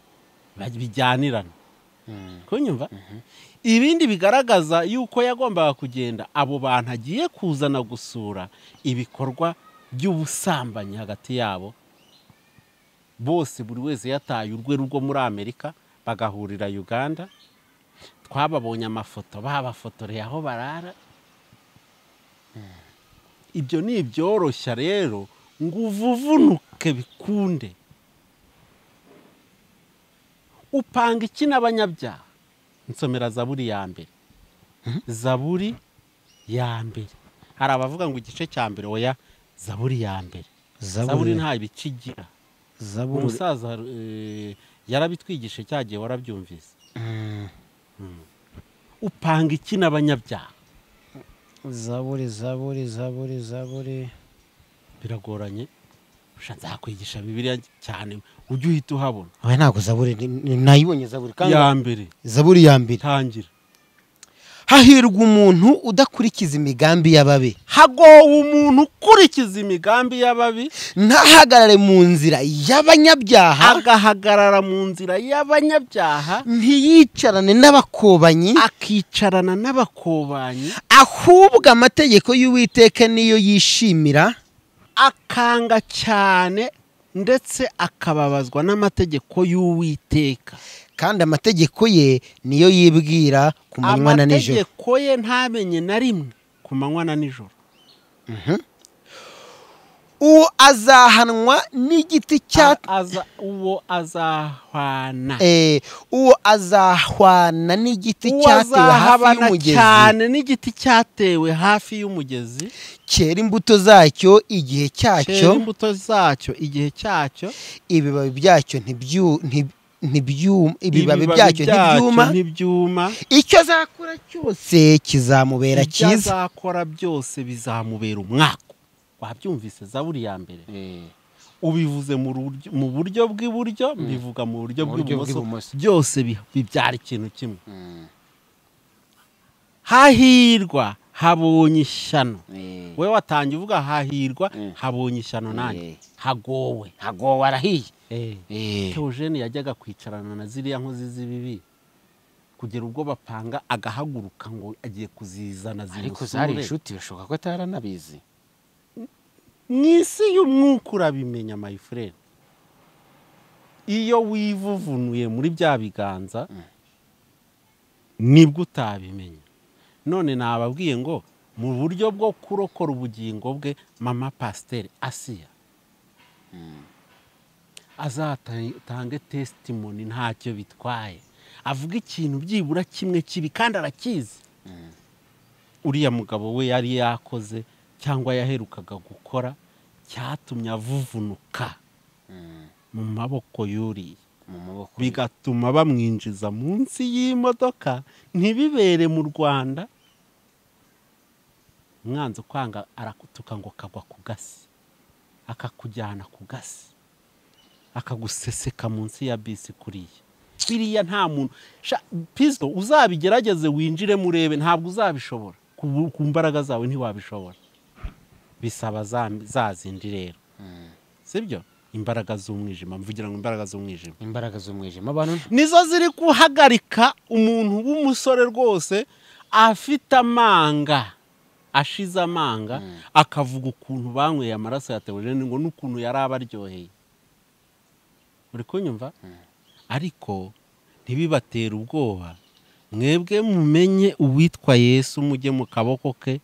bijyanirana kunyumva ibindi bigaragaza yuko yagombaga kugenda abo bantu agiye kuzana gusura ibikorwa by'ubusambanyi hagati yabo bose buri wese yataye urwe rwo muri amerika bagahurira uganda twababonye amafoto babafotoreye aho barara ibyo ni ibyoroshya rero ngo uvuvunuke bikunde upanga iki n'abanyabyaha nsomera zaburi ya mbere zaburi ya mbere hari abavuga ngo igice cya mbere oya zaburi ya mbere zaburi nta bice igira zaburi umusaza eh, yarabitwigishe cya gihe warabyumvise Mm. upanga iki n'abanyabyaha zaburi zaburi zaburi zaburi biragoranye Usha nzakwigisha bibiliya cyane ujye uhita uhabona oya ntabwo zaburi ni- ni- nayibonye zaburi kandi ya mbere zaburi ya mbere tangira hahirwa umuntu udakurikiza imigambi y'ababi hagowe umuntu ukurikiza imigambi y'ababi ntahagarare mu nzira y'abanyabyaha agahagarara mu nzira y'abanyabyaha ntiyicarane n'abakobanyi akicarana n'abakobanyi ahubwo amategeko y'uwiteka niyo yishimira akanga cyane ndetse akababazwa n'amategeko y'uwiteka kandi amategeko ye niyo yibwira ku manywa na nijoro amategeko ye ntamenye na rimwe ku manywa na nijoro uwo azahanwa n'igiti cya A- aza- uwo azahwana Eh, uwo azahwana n'igiti uwo cyatewe hafi azahabana y'umugezi cyane n'igiti cyatewe hafi y'umugezi cyera imbuto zacyo igihe cyera cyacyo imbuto zacyo igihe cyacyo ibibabi byacyo ntibyu- nti- ntibyuma ibibabi ibibabi byacyo ntibyuma ntibyuma icyo azakora cyose kizamubera ibyo cyiza azakora byose bizamubera umwaka wabyumvise zaburi ya mbere ubivuze mu ruryo- mu buryo bw'iburyo mbivuga mu buryo Mu buryo bw'ibumoso bw'ibumoso. byose bi- bibyara ikintu kimwe hahirwa habonye ishyano we watangiye uvuga hahirwa habonye ishyano nanjye Eh. hagowe ntago warahiye teogene yajyaga kwicarana na ziriya nkozi z'ibibi kugera ubwo bapanga agahaguruka ngo agiye kuzizana ariko zari zimusure inshuti bishoboka ko ataranabizi mu isi y'umwuka urabimenya mayifurere iyo wivuvunuye muri bya biganza nibwo utabimenya none nababwiye ngo mu buryo bwo kurokora ubugingo bwe mama pasiteri asiya azatange tesitimoni ntacyo bitwaye avuga ikintu byibura kimwe kibi kandi arakizi uriya mugabo we yari yakoze cyangwa yaherukaga gukora cyatumye avuvunuka mu maboko yuriye mu maboko ye. bigatuma bamwinjiza munsi y'imodoka ntibibere mu rwanda umwanzi ukwanga arakutuka ngo kagwa ku gasi akakujyana ku gasi akaguseseka munsi ya bisi kuriya biriya nta muntu Sha- pisito uzabigerageze winjiremo urebe ntabwo uzabishobora ku bu- ku mbaraga zawe ntiwabishobora bisaba za- za zindi rero sibyo imbaraga z'umwijima mvugira ngo imbaraga z'umwijima imbaraga z'umwijima abantu nizo ziri guhagarika umuntu w'umusore rwose afite amanga ashize amanga akavuga ukuntu banyweye amaraso ya teogene ngo n'ukuntu yari abaryoheye uri kunyumva ariko ntibibatera ubwoba mwebwe mumenye uwitwa yesu mujye mu kaboko ke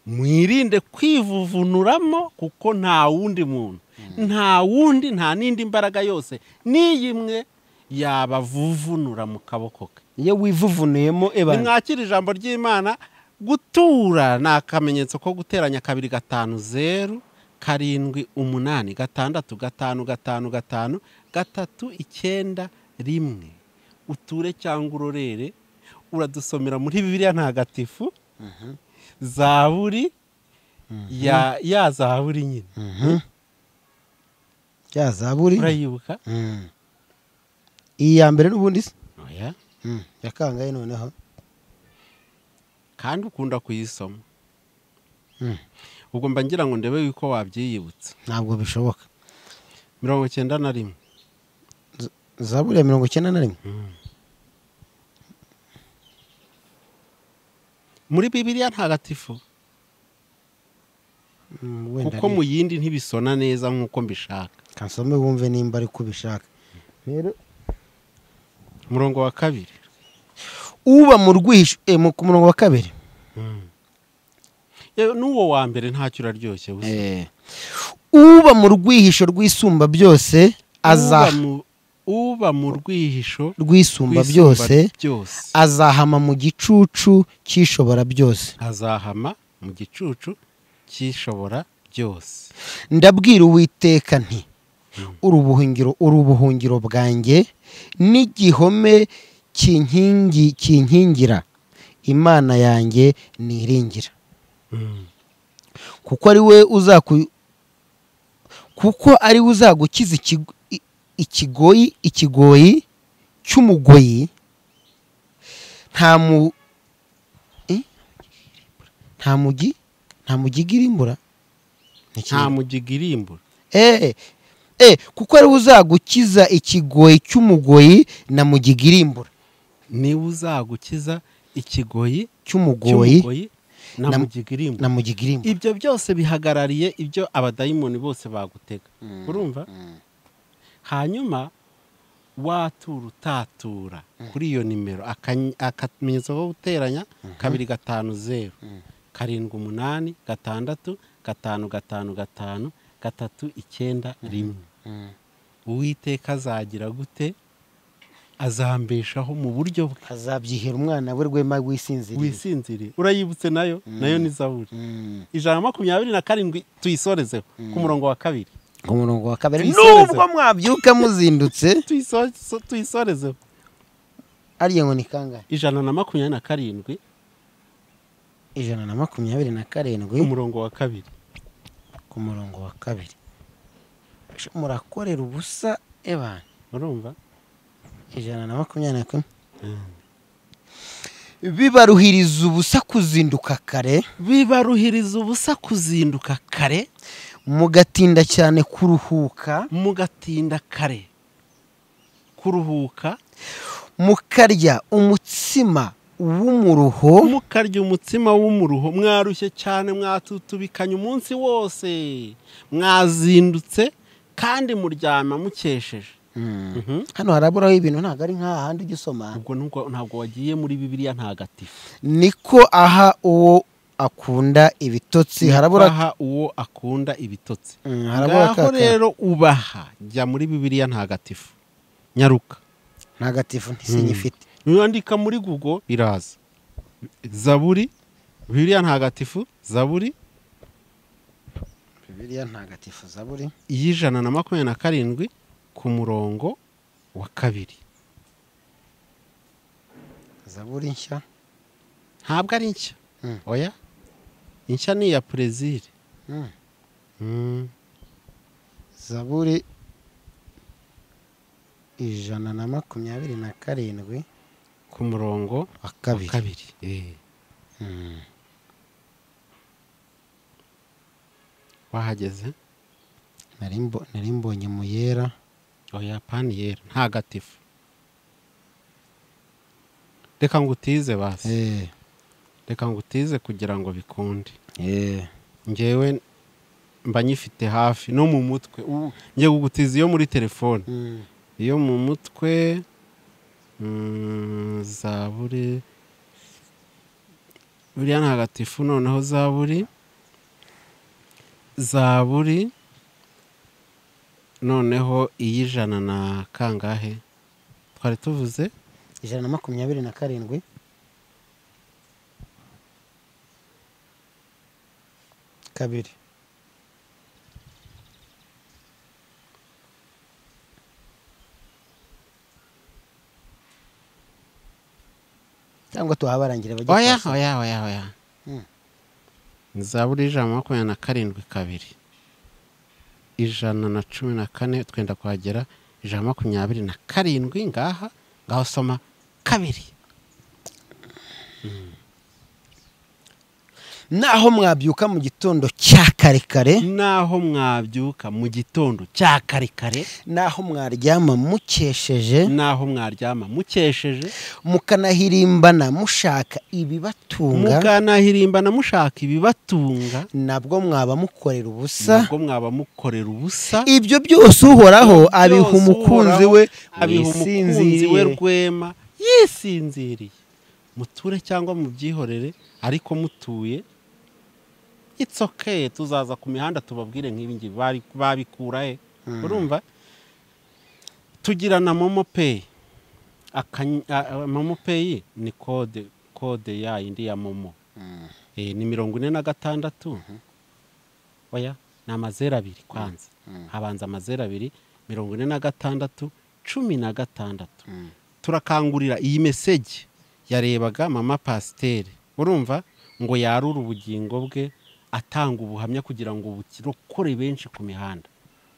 mwirinde kwivuvunuramo kuko nta wundi muntu nta wundi nta n'indi mbaraga yose n'iyi imwe yabavuvunura mu kaboko ke iyo wivuvunuyemo ebana nimwakira ijambo ry'imana gutura ni akamenyetso ko guteranya kabiri gatanu zeru karindwi umunani gatandatu gatanu gatanu gatanu gatatu icyenda rimwe uture cyangwa urorere uradusomera muri bibiliya ntagatifu zaburi ya, ya zaburi nyine ya zaburi urayibuka Mm. iyi ya mbere n'ubundi se oya Mm, yakangaye noneho kandi ukunda kuyisoma Mm. ubwo mba ngira ngo ndebe yuko wabyiyibutsa ntabwo bishoboka mirongo icyenda na rimwe zaburi ya mirongo icyenda na rimwe muri bibiliya ntagatifu wenda kuko mu yindi ntibisona neza nk'uko mbishaka kansome wumve nimba ari kubishaka rero umurongo wa kabiri uba mu rwisho eh, mu- ku murongo wa kabiri yewe n'uwo wa mbere ntacyo uraryoshye busa uba mu rwihisho rw'isumba byose uba aza mu- uba mu rwihisho rwisumba rw'isumba byose byose azahama mu gicucu cyishobora byose azahama mu gicucu cy'ishobora byose ndabwira uwiteka nti uri ubuhungiro uri ubuhungiro bwanjye n'igihome kinkingi kinkingira imana yanjye niringira kuko ari we uzaku kuko ari we uzagukiza ikigo- i- ikigoyi ikigoyi cy'umugoyi nta mu eh? nta mugi nta mugigiri imbura Ni iki? nta mugigirimbura Eh, eh, kuko ari we uzagukiza ikigoyi cy'umugoyi na mugigirimbura niwe uzagukiza ikigoyi cy'umugoyi cy'umugoyi na na- mugigirimbura na mugigirimbura ibyo byose bihagarariye ibyo abadayimoni bose bagutega urumva hanyuma watura utatura kuri iyo nimero akany- akamenyetso ko guteranya kabiri gatanu zeru karindwi umunani gatandatu gatanu gatanu gatanu gatatu icyenda rimwe uwiteka azagira gute azambeshaho mu buryo bwe azabyihera umwana we rwema rw'isinziriye wisinziriye urayibutse nayo nayo ni zaburi ijana na makumyabiri na karindwi tuyisorezeho ku murongo wa kabiri ku murongo wa kabiri Tuyisoreze. nubwo mwabyuka muzindutse Tuyiso- so- tuyisorezeho ariya ngo ni kangahe ijana na makumyabiri na karindwi ijana na makumyabiri na karindwi ku murongo wa kabiri ku murongo wa kabiri Sh- murakorera ubusa ebana urumva ijana na makumyabiri na kumwe bibaruhiriza ubusa kuzinduka kare bibaruhiriza ubusa kuzinduka kare mugatinda cyane kuruhuka mugatinda kare kuruhuka mukarya umutsima w'umuruho mukarya umutsima w'umuruho mwarushye cyane mwatutubikanye umunsi wose mwazindutse kandi muryama mukesheje Mhm. hano haraburaho ibintu ntabwo ari nk'ahandi ujya usoma ubwo nubwo- ntabwo wagiye muri bibiliya ntagatifu niko aha uwo akunda ibitotsi harabura Aha uwo akunda ibitotsi Mm, harabura ngaho akaka. rero ubaha jya muri bibiliya ntagatifu nyaruka ntagatifu ntisinyifite niwandika muri google biraza zaburi bibiliya ntagatifu zaburi bibiliya ntagatifu zaburi y'ijana na makumyabiri na karindwi ku murongo wa kabiri zaburi nshya ntabwo ari nshya Mm. oya inshya ni iya perezire Mm. Mm. zaburi ijana na makumyabiri na karindwi ku murongo wa wa kabiri kabiri Eh. wahageze Nari mbo- nari mbonye mu yera oya pani yera ntagatifu reka ngo utize basi Eh, reka ngo utize kugira ngo bikunde eh. ngewe mba nyifite hafi no mu mutwe ubu ngiye kugutiza iyo muri telefone Mm. iyo mu mutwe mm, zaburi buriya ntagatifu noneho zaburi zaburi noneho iy'ijana na kangahe twari tuvuze ijana na makumyabiri na karindwi kabiri cyangwa tuhabarangira bajye oya kwasa. oya oya oya Mm. zaburi ijana na makumyabiri na karindwi kabiri ijana na cumi na kane twenda kuhagera ijana na makumyabiri na karindwi ngaha ngaho soma kabiri naho mwabyuka mu gitondo cya kare kare naho mwabyuka mu gitondo cya kare kare naho mwaryama mukesheje naho mwaryama mukesheje mukanahirimbana mushaka ibibatunga mukanahirimbana mushaka ibibatunga nabwo mwaba mukorera ubusa nubwo mwaba mukorera ubusa ibyo byose uhoraho abiha Byose umukunzi Uhoraho we abiha umukunzi we wisinziriye rwema yisinziriye muture cyangwa mubyihorere ariko mutuye it's okay tuzaza ku mihanda tubabwire nk'ibi ngibi Bari- babikura he urumva tugira na momo peyi momo peyi ni kode kode ya indi ya momo Eh, ni mirongo ine na gatandatu oya ni amazeru abiri kwanza habanza amazeru abiri mirongo ine na gatandatu cumi na gatandatu turakangurira iyi meseji yarebaga mama pasiteri urumva ngo yarure ubugingo bwe atanga ubuhamya kugira ngo burokore benshi ku mihanda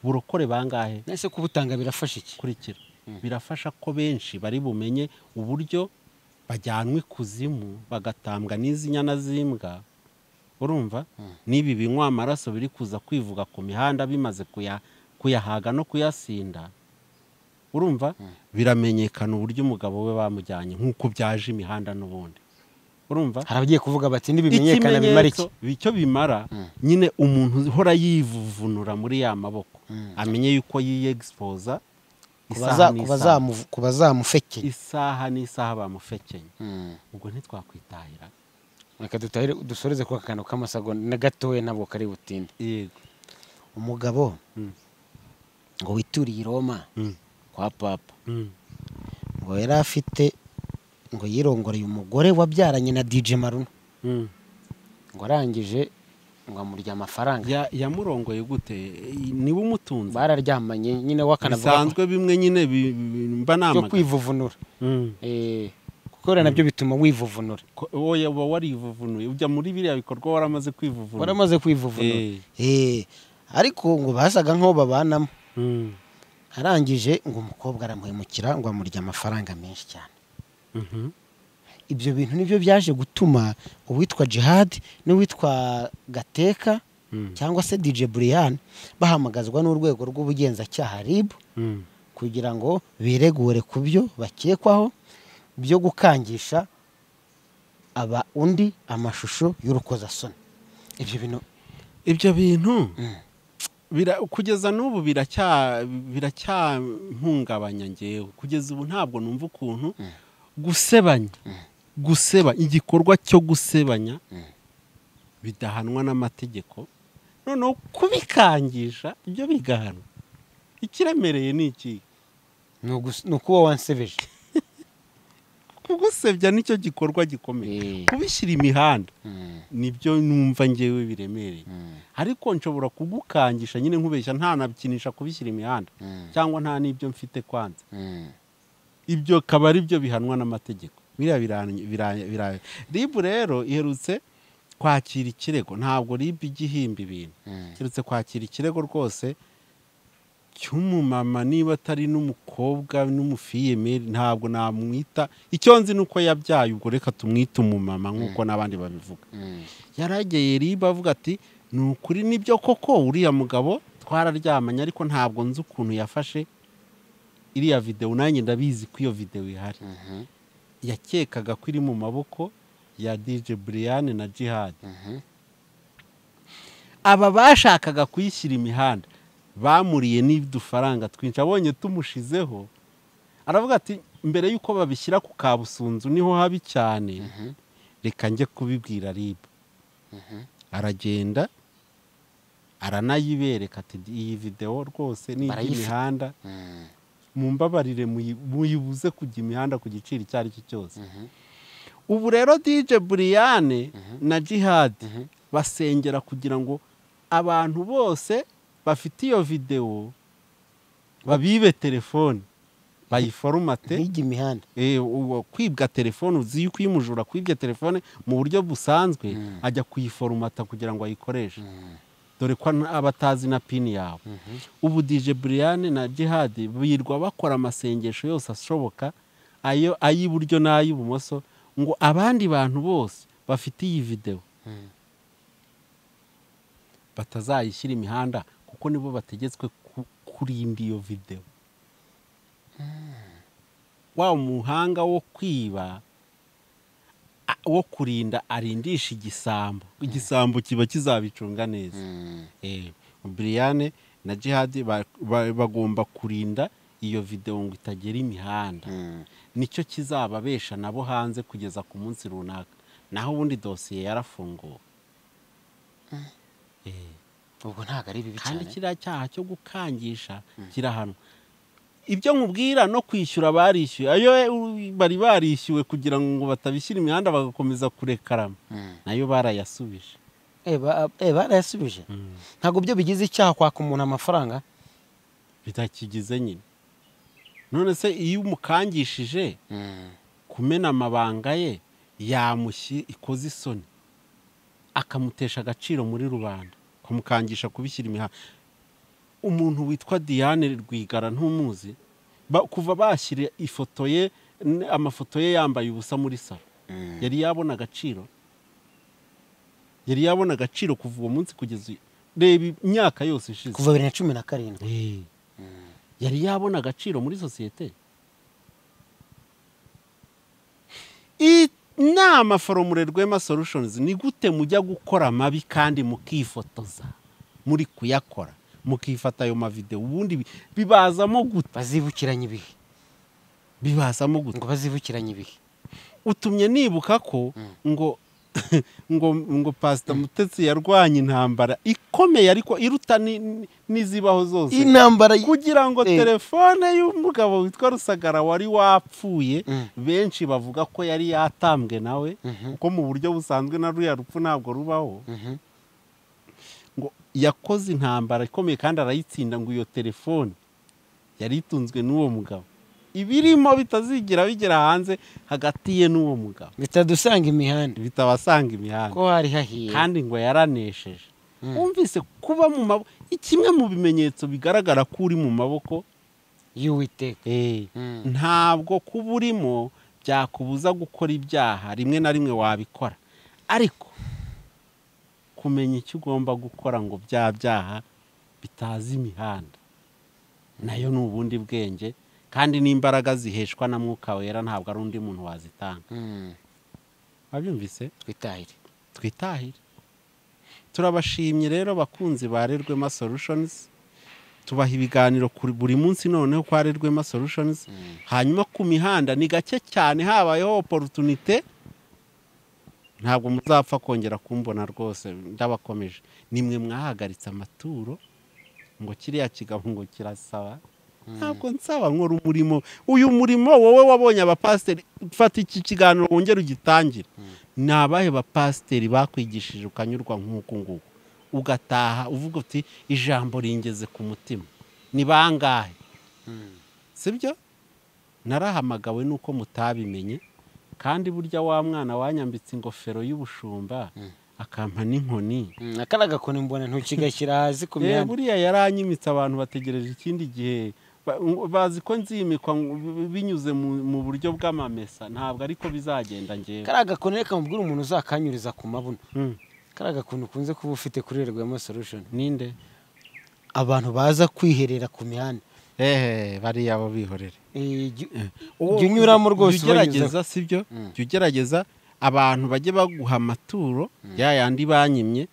burokore bangahe nese kubutanga birafasha iki kurikira birafasha ko benshi bari bumenye uburyo bajyanwa ikuzimu bagatambwa n'izi nyana z'imbwa urumva n'ibi binywa amaraso biri kuza kwivuga ku mihanda bimaze kuya- kuyahaga no kuyasinda urumva biramenyekana uburyo umugabo we bamujyanye nk'uko byaje imihanda n'ubundi urumva hari abagiye kuvuga bati nibimenyekana bimara iki Ikimenyetso, icyo bimara nyine umuntu uhora yivuvunura muri ya maboko amenye yuko yiyegispoza isaha Kubaza- n'isaha. kubazamu- kubazamufekeye isaha n'isaha bamufekenye ubwo ntitwakwitahira reka dutahere dusoreze kuri aka kantu k'amasagonda na gatoya ntabwo kari butinde yego umugabo Mm. ngo wituriye i roma Mm. kwa papa Mm. ngo yari afite ngo yirongoreye umugore wabyaranye na dj maruna Mm. ngo arangije ngo amurya amafaranga Ya- yamurongoye gute Eh, niwe umutunze bararyamanye nyine wakanavuga bisanzwe bimwe nyine bi- bi- byo mba namaga kwivuvunura Mm. Eh, kuko rero nabyo bituma wivuvunura Ko- wowe uba warivuvunuye ujya muri biriya bikorwa waramaze kwivuvunura waramaze kwivuvunura Eh. Eh, ariko ngo basaga nk'aho babanamo Mm. arangije ngo umukobwa aramuhemukira ngo amurya amafaranga menshi cyane Mhm. ibyo bintu nibyo byaje gutuma uwitwa jihad n'uwitwa gateka Mm. cyangwa se dj brian bahamagazwa n'urwego rw'ubugenzacyaha rib Mm. kugira ngo biregure ku byo bakekwaho byo gukangisha aba undi amashusho y'urukozasoni ibyo bintu ibyo bintu bira- kugeza n'ubu biracya- biracyampungabanya ngewe kugeza ubu ntabwo numva ukuntu gusebanya guseba igikorwa cyo gusebanya bidahanwa n'amategeko noneho kubikangisha ibyo bigahanwa ikiremereye ni iki ni ugus- ni ukuba wansebeje kugusebya nicyo gikorwa gikomeye Eh. kubishyira imihanda nibyo numva ngewe biremereye ariko nshobora kugukangisha nyine nkubeshya ntanabikinisha kubishyira imihanda cyangwa nta n'ibyo mfite kwanza ibyo akaba ari byo bihanwa n'amategeko biriya biranye- biranye- biranye. ribu rero iherutse kwakira ikirego ntabwo ribu ijya ihimba ibintu iherutse kwakira ikirego rwose cy'umumama niba atari n'umukobwa n'umufiyemeri ntabwo namwita icyo nzi ni uko yabyaye ubwo reka tumwite umumama nk'uko n'abandi babivuga yarageye riba avuga ati ni ukuri nibyo koko uriya mugabo twararyamanye ariko ntabwo nzi ukuntu yafashe iriya videwo nanjye ndabizi ko iyo videwo ihari yakekaga ko iri mu maboko ya dj brian na jihad aba bashakaga kuyishyira imihanda bamuriye n'udufaranga twinshi abonye tumushizeho aravuga ati mbere y'uko babishyira ku kabusunzu niho habi cyane reka njye kubibwira rib aragenda aranayibereka ati iyi videwo rwose ni Barayifata. iby'imihanda mumbabarire muyi- muyibuze kujya imihanda ku giciro icyo ari cyo cyose ubu rero dj buriyane na jihad basengera kugira ngo abantu bose bafite iyo videwo babibe telefone bayiforumate ntijya imihanda Eh, uwo kwibwa telefone uzi yuko iyo umujura akwibye telefone mu buryo busanzwe ajya kuyiforumata kugira ngo ayikoreshe dore ko an- aba atazi na pini yawe ubu dj brian na jihad birirwa bakora amasengesho yose ashoboka ayo ay'iburyo n'ay'ibumoso ngo abandi bantu bose bafite iyi videwo batazayishyira imihanda kuko nibo bategetswe ku- kurinda iyo videwo wa muhanga wo kwiba a- wo kurinda arindisha igisambo igisambo kiba kizabicunga neza Eh, Brian na Jihad ba- ba- bagomba kurinda iyo videwo ngo itagera imihanda nicyo kizababesha nabo hanze kugeza ku munsi runaka naho ubundi dosiye yarafunguwe Eh, ubwo ntabwo ari bibi kandi cyane kiriya cyaha cyo gukangisha kirahanwa ibyo nkubwira no kwishyura barishyuye ayo u- bari barishyuwe kugira ngo batabishyira imihanda bagakomeza kurekarama Mm. nayo barayasubije Eh, ba- eh, barayasubije ntabwo byo bigize icyaha kwaka umuntu amafaranga bitakigize nyine none se iyo umukangishije kumena amabanga ye yamushyi ikoze isoni akamutesha agaciro muri rubanda akamukangisha kubishyira imihanda umuntu witwa diane rwigara ntumuzi ba- kuva bashyira ifoto ye n- amafoto ye yambaye ubusa muri salo yari yabona agaciro yari yabona agaciro kuva uwo munsi kugeza uyu- reba imyaka yose ishize kuva bibiri na cumi na karindwi Eh. yari yabona agaciro muri sosiyete inama foromure rwema solutions ni gute mujya gukora amabi kandi mukifotoza muri kuyakora mukifata ayo mavidewo ubundi bi- bibazamo gute bazibukiranye ibihe bibazamo gute ngo bazibukiranye ibihe utumye nibuka ko ngo ngo ngo pasita mutetsi yarwanya intambara ikomeye ariko iruta ni- ni- n'izibaho zose intambara kugira ngo Eh. telefone y'umugabo witwa rusagara wari wapfuye Mm. benshi bavuga ko yari yatambwe nawe Mhm. kuko mu buryo busanzwe na ruriya rupfu ntabwo rubaho ngo yakoze intambara ikomeye kandi arayitsinda ngo iyo telefone yari itunzwe n'uwo mugabo ibirimo bitazigira bigera hanze hagati ye n'uwo mugabo bitadusanga imihanda bitabasanga imihanda ko hari hahiye kandi ngo yaranesheje wumvise kuba mu maboko kimwe mu bimenyetso bigaragara ko uri mu maboko y'uwiteka Eh, Mm. ntabwo kuba urimo byakubuza gukora ibyaha rimwe na rimwe wabikora ariko kumenya icyo ugomba gukora ngo bya byaha bitaza imihanda nayo ni ubundi bwenge kandi n'imbaraga ziheshwa na mwuka wera ntabwo ari undi muntu wazitanga Mm. wabyumvise twitahire twitahire turabashimye rero bakunzi ba rerwema solutions tubaha ibiganiro kuri buri munsi noneho kwa rerwema solutions hanyuma ku mihanda ni gake cyane habayeho oporutunite ntabwo muzapfa kongera kumbona rwose ndabakomeje nimwe mwahagaritse amaturo ngo kiriya kigabo ngo kirasaba ntabwo nsaba nkora umurimo uyu murimo wowe wabonye abapasiteri fata iki kiganiro wongere ugitangire ni abahe bapasiteri bakwigishije ukanyurwa nk'uku nguku ugataha uvuga uti ijambo ringeze ku mutima ni bangahe sibyo narahamagawe n'uko mutabimenye kandi burya wa mwana wanyambitse ingofero y'ubushumba akampa n'inkoni aka ni agakoni mbona ntukigashyira hasi ku Eh, mihanda buriya yaranyimitse abantu bategereje ikindi gihe Ba- ngo- bazi ko nzimikwa ngo- bi- binyuze mu mu buryo bw'amamesa ntabwo ariko bizagenda ngewe kariya gakoni reka mubwire umuntu uzakanyuriza ku mabuno Mm. kariya gakoni ukunze kuba ufite kuri rwema solution ninde abantu baza kwiherera ku mihanda ehe bariya bo bihorere Eh, igi- Uwo- jya unyuramo rwose jya ugerageza sibyo Mm. jya ugerageza abantu bajye baguha amaturo ya yandi banyimye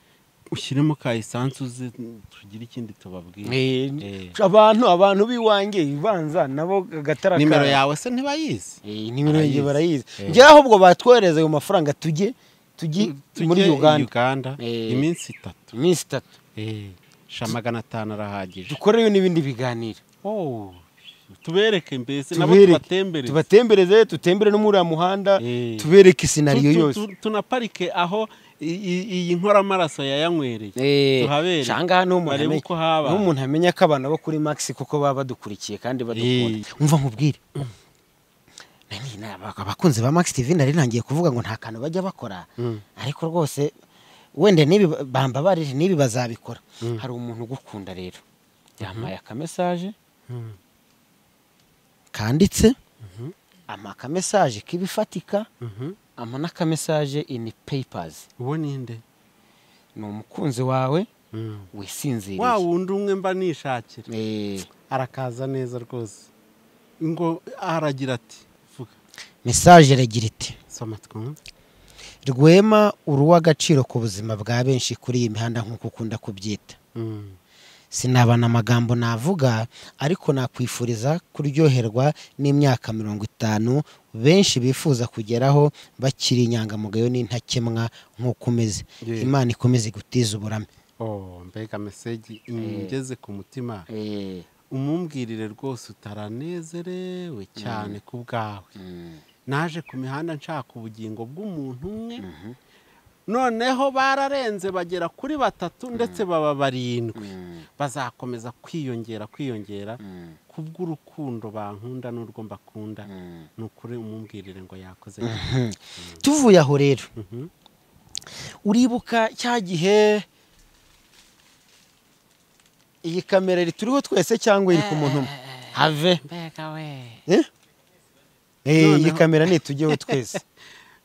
ushyiremo ka esanse uze tugire ikindi tubabwire Eh, Eh. abantu abantu b'iwanjye ibanza nabo agatara nimero kabo. yawe se ntibayizi Eh, nimero yanjye barayizi Barayizi. Eh. njyewe ahubwo batwohereza ayo mafaranga tujye tujye Tujye muri i uganda uganda Eh. iminsi itatu iminsi itatu Eh, sha magana atanu arahagije dukoreyo n'ibindi biganiro Oh, tubereke mbese nabo Tubereke. tubatembereze tubatembereze tutembere no muri uriya muhanda Eh. tubereke isinariyo Tu- tu- yose tu- tunaparike aho i- i- iyi nkoramaraso yayanywereye Eh, tuhabere cyangwa niho umuntu barebe amenya- uko haba niho umuntu amenya ko abantu bo kuri max kuko baba badukurikiye kandi badukunda Eh. umva nkubwire Nani, na- abakunzi ba max tv nari ntangiye kuvuga ngo nta kantu bajya bakora ariko rwose wenda n'ibi bambabarire n'ibi bazabikora hari umuntu ugukunda rero yampaye akamesaje kanditse ama akamesaje k'ibifatika ama n'akamesaje ini peyipazi uwo ninde ni umukunzi wawe wisinziriye wa wundi umwe mba nishakira Eh, arakaza neza rwose ngo aragira ati vuga mesaje iragira iti soma twumve rwema uri uw'agaciro ku buzima bwa benshi kuri iyi mihanda nk'uko ukunda kubyita Mm. sinabana amagambo navuga ariko nakwifuriza kuryoherwa n'imyaka mirongo itanu benshi bifuza kugeraho bakiri inyangamugayo n'intakemwa nk'uko umeze Yeah. imana ikomeze igutiza uburame oh mbega meseji ingeze ku mutima eh, umumbwirire rwose utaranezerewe cyane ku bwawe mm, naje ku mihanda nshaka ubugingo bw'umuntu umwe noneho bararenze bagera kuri batatu ndetse baba barindwi mm, bazakomeza kwiyongera kwiyongera mm, kubw'urukundo bankunda n'urwo mbakunda mm. ni ukuri umumbwirire ngo yakoze tuvuye aho rero Mhm. uribuka cya gihe iyi kamera rituriho twese cyangwa iri ku muntu umwe have Eh? Eh, iyi Noneho- kamera nitujyeho twese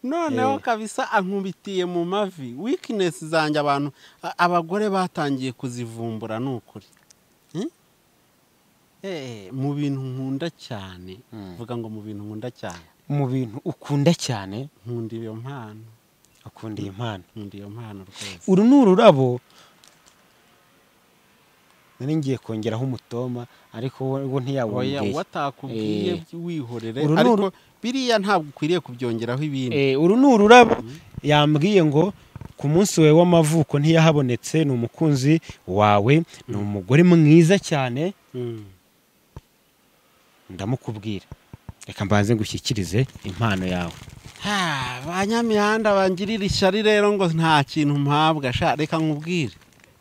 noneho kabisa ankubitiye mu mavi wikinesi zanjye abantu a- abagore batangiye kuzivumbura ni ukuri Eh? Eh, mu bintu nkunda cyane vuga ngo mu bintu nkunda cyane mu bintu ukunda cyane nkunda iyo mpano ukunda iyi mpano nkunda iyo mpano rwose uru ni ururabo nari ngiye kongeraho umutoma ariko wo wo oya ntiyawongeye watakubwiye Eh. wihorere Uru ni ariko biriya ntabwo ukwiriye kubyongeraho ibindi Eh, uru ni ururabo yambwiye ngo ku munsi wawe w'amavuko ntiyahabonetse ni umukunzi wawe ni umugore mwiza cyane Mm. ndamukubwira reka mbanze ngushyikirize impano yawe Ah, ba nyamihanda bangirira ishyari rero ngo nta kintu mpabwa sha reka nkubwire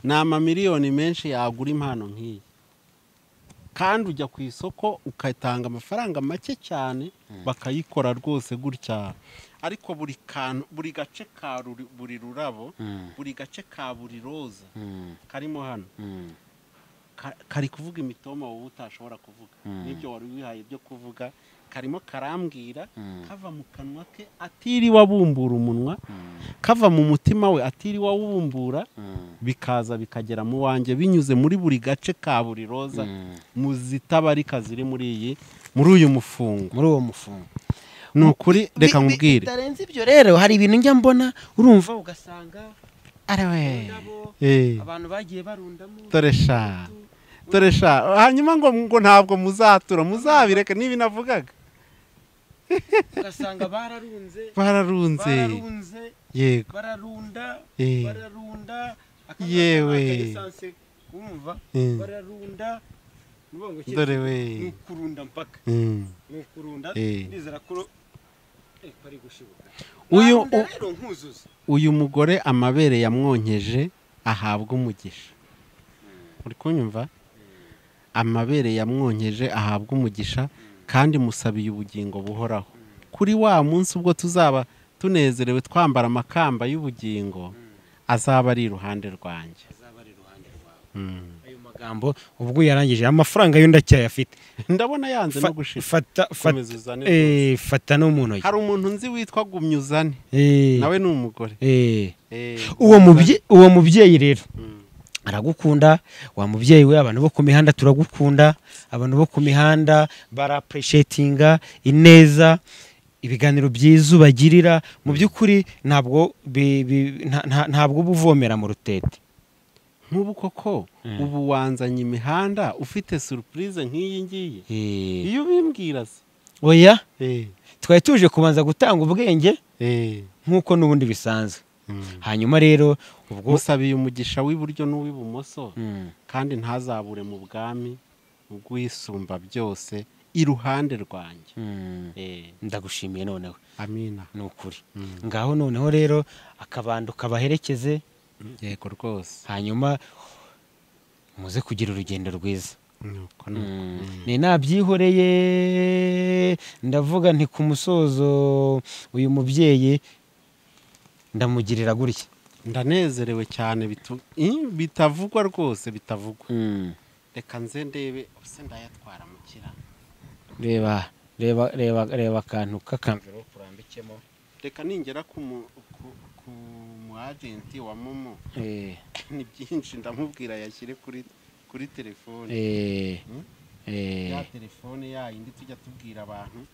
ni amamiliyoni menshi yagura impano nk'iyi kandi ujya ku isoko ukatanga amafaranga make cyane bakayikora rwose gutya ariko buri kantu buri gace ka ruri- buri rurabo buri gace ka buri roza karimo hano ka- kari kuvuga imitoma wowe utashobora kuvuga n'ibyo wari wihaye byo kuvuga karimo karambwira kava mu kanwa ke atiriwe abumbura umunwa kava mu mutima we atiriwe awubumbura bikaza bikagera mu wanjye binyuze muri buri gace ka buri roza mu zitabarika ziri muri iyi muri uyu mufungo muri uwo mufungo ni ukuri reka Bi- bi- nkubwire bitarenze ibyo rero hari ibintu njya mbona urumva ugasanga Eh, abantu bagiye barundamo dore sha dore sha hanyuma ngo ngo ntabwo muzatura muzabireke niba navugaga ugasanga bararunze bararunze bararunze yego bararunda Eh. bararunda akangaka Yewe. naka lisansi, wumva Eh. bararunda Nuvuga ngo iki? dore Ni we ukurunda mpaka Mm. ni ukurunda Eh. ndizera ko eh, bari gushibuka uyu Nkarunda u- rero nkuzuza uyu mugore amabere yamwonkeje ahabwa umugisha uri kunyumva amabere yamwonkeje ahabwa umugisha kandi musabiye ubugingo buhoraho kuri wa munsi ubwo tuzaba tunezerewe twambara amakamba y'ubugingo azaba ari iruhande rwanjye Mm. ayo magambo ubwo yarangije amafaranga yo ndacyayafite ndabona yanze no Fa- gushira fata fata Komeza uzane eh, fata no mu ntoki hari umuntu nzi witwa gumyuzane Eh, nawe ni umugore eh. Eh, uwo Gumyuzane. mubyeyi uwo mubyeyi rero aragukunda wa mubyeyi we abantu bo ku mihanda turagukunda abantu bo ku mihanda barapureshyetinga ineza ibiganiro byiza ubagirira mu by'ukuri ntabwo bi- bi- nta- nta- ntabwo uba uvomera mu rutete nk'ubu koko ubu wanzanye imihanda ufite surupurize nk'iyi ngiyi Eh, iyo ubimbwira se oya twari tuje kubanza gutanga ubwenge nk'uko n'ubundi bisanzwe hanyuma rero ubwo musabiye umugisha w'iburyo n'uw'ibumoso Mm, kandi ntazabure mu bwami ubwisumba byose iruhande rwanjye mm, Eh, ndagushimiye noneho amina ni ukuri ngaho noneho rero akabando kabaherekeze yego rwose hanyuma muze kugira urugendo rwiza nuko nuko. ni nabyihoreye ndavuga nti ku musozo uyu mubyeyi ndamugirira gutya ndanezerewe cyane bitu- Ih, bitavugwa rwose bitavugwa reka nze ndebe ubuse ndayatwara mu kiraro reba reba reba reva akantu k'akamverope urambikemo reka ningera ku mu- ku- ku mu umu agenti wa momo eh ni byinshi ndamubwira yashyire kuri kuri telefone eh Hmm? eh ya telefone ya yindi tujya tubwira abantu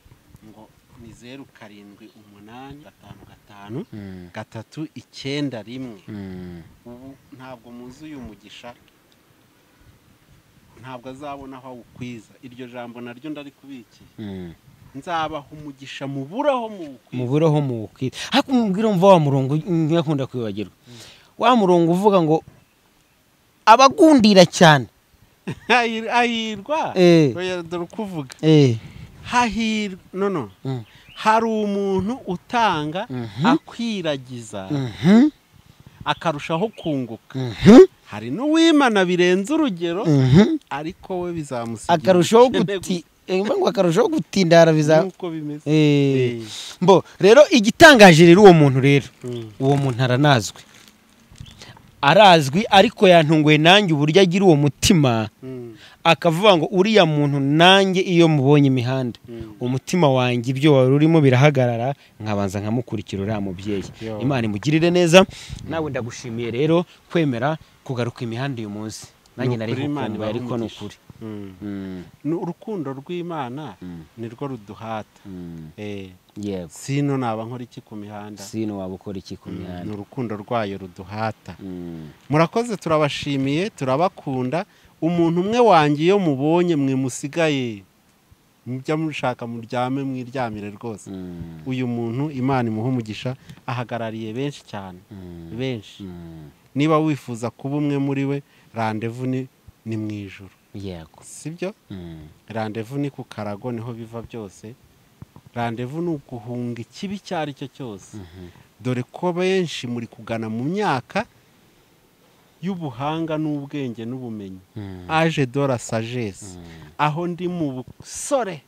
ngo ni zeru karindwi umunani gatanu gatanu mm, gatatu icyenda rimwe mm. ubu ntabwo muzi uyu mugisha ntabwo azabona aho awukwiza iryo jambo naryo ndarikubikiye Mm. nzabaha umugisha muburaho mu muburaho mu kwita ariko umubwire umva wa murongo nkakunda kwibagirwa wa murongo uvuga ngo abagundira cyane hahirwa eh Oya, dore uko uvuga eh hahirwa nono Mm. hari umuntu utanga Mhm. akwiragiza mhm akarushaho kunguka mhm hari n'uwimana birenze urugero mhm ariko we bizamusigira akarushaho ubukene guti eh, mba ngo akarushaho gutindara gusa, biza nk'uko bimeze eh mbo rero igitangaje rero uwo muntu rero uwo muntu aranazwi arazwi ariko yantunguye nanjye uburyo agira uwo mutima Mm. akavuga ngo uriya muntu nanjye iyo mubonye imihanda umutima wanjye ibyo wari urimo birahagarara nkabanza nkamukurikira uriya mubyeyi imana imugirire neza nawe ndagushimiye rero kwemera kugaruka imihanda uyu munsi nanjye Ni nari ukuri, Imana nkukumbuye ibahe ariko ni umugisha. ukuri Mm. Mm, Ni urukundo rw'imana nirwo ruduhata mm, Eh, yego sino naba nkora iki ku mihanda sino waba ukora iki ku Mm, ni mihanda urukundo rwayo ruduhata Mm, murakoze turabashimiye turabakunda umuntu umwe wanjye iyo mubonye mwe musigaye mujya mushaka muryame mwiryamire rwose mm, uyu muntu imana imuha umugisha ahagarariye benshi cyane mm, benshi mm, niba wifuza kuba umwe muri we randevu ni ni mu ijoro yego sibyo Mm, randevu ni ku karago niho biva byose randevu ni uguhunga ikibi icyo ari cyo cyose dore ko benshi muri kugana mu myaka y'ubuhanga n'ubwenge n'ubumenyi mm, aje dora sagesse mm, aho ndi mu busore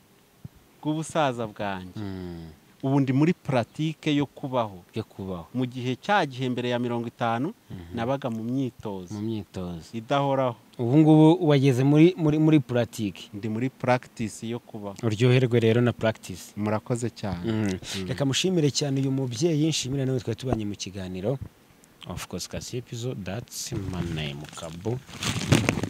bw'ubusaza bwanjye mm, ubu ndi muri puratike yo kubaho byo kubaho mu gihe cya gihe mbere ya mirongo itanu nabaga mu mu myitozo myitozo idahoraho ubu ngubu wageze muri muri muri puratike ndi muri practice yo kubaho uryoherwe rero na puratike murakoze cyane reka mushimire cyane uyu mubyeyi nshimire nawe twari tubanye mu kiganiro of course kasi episode that's my name kabu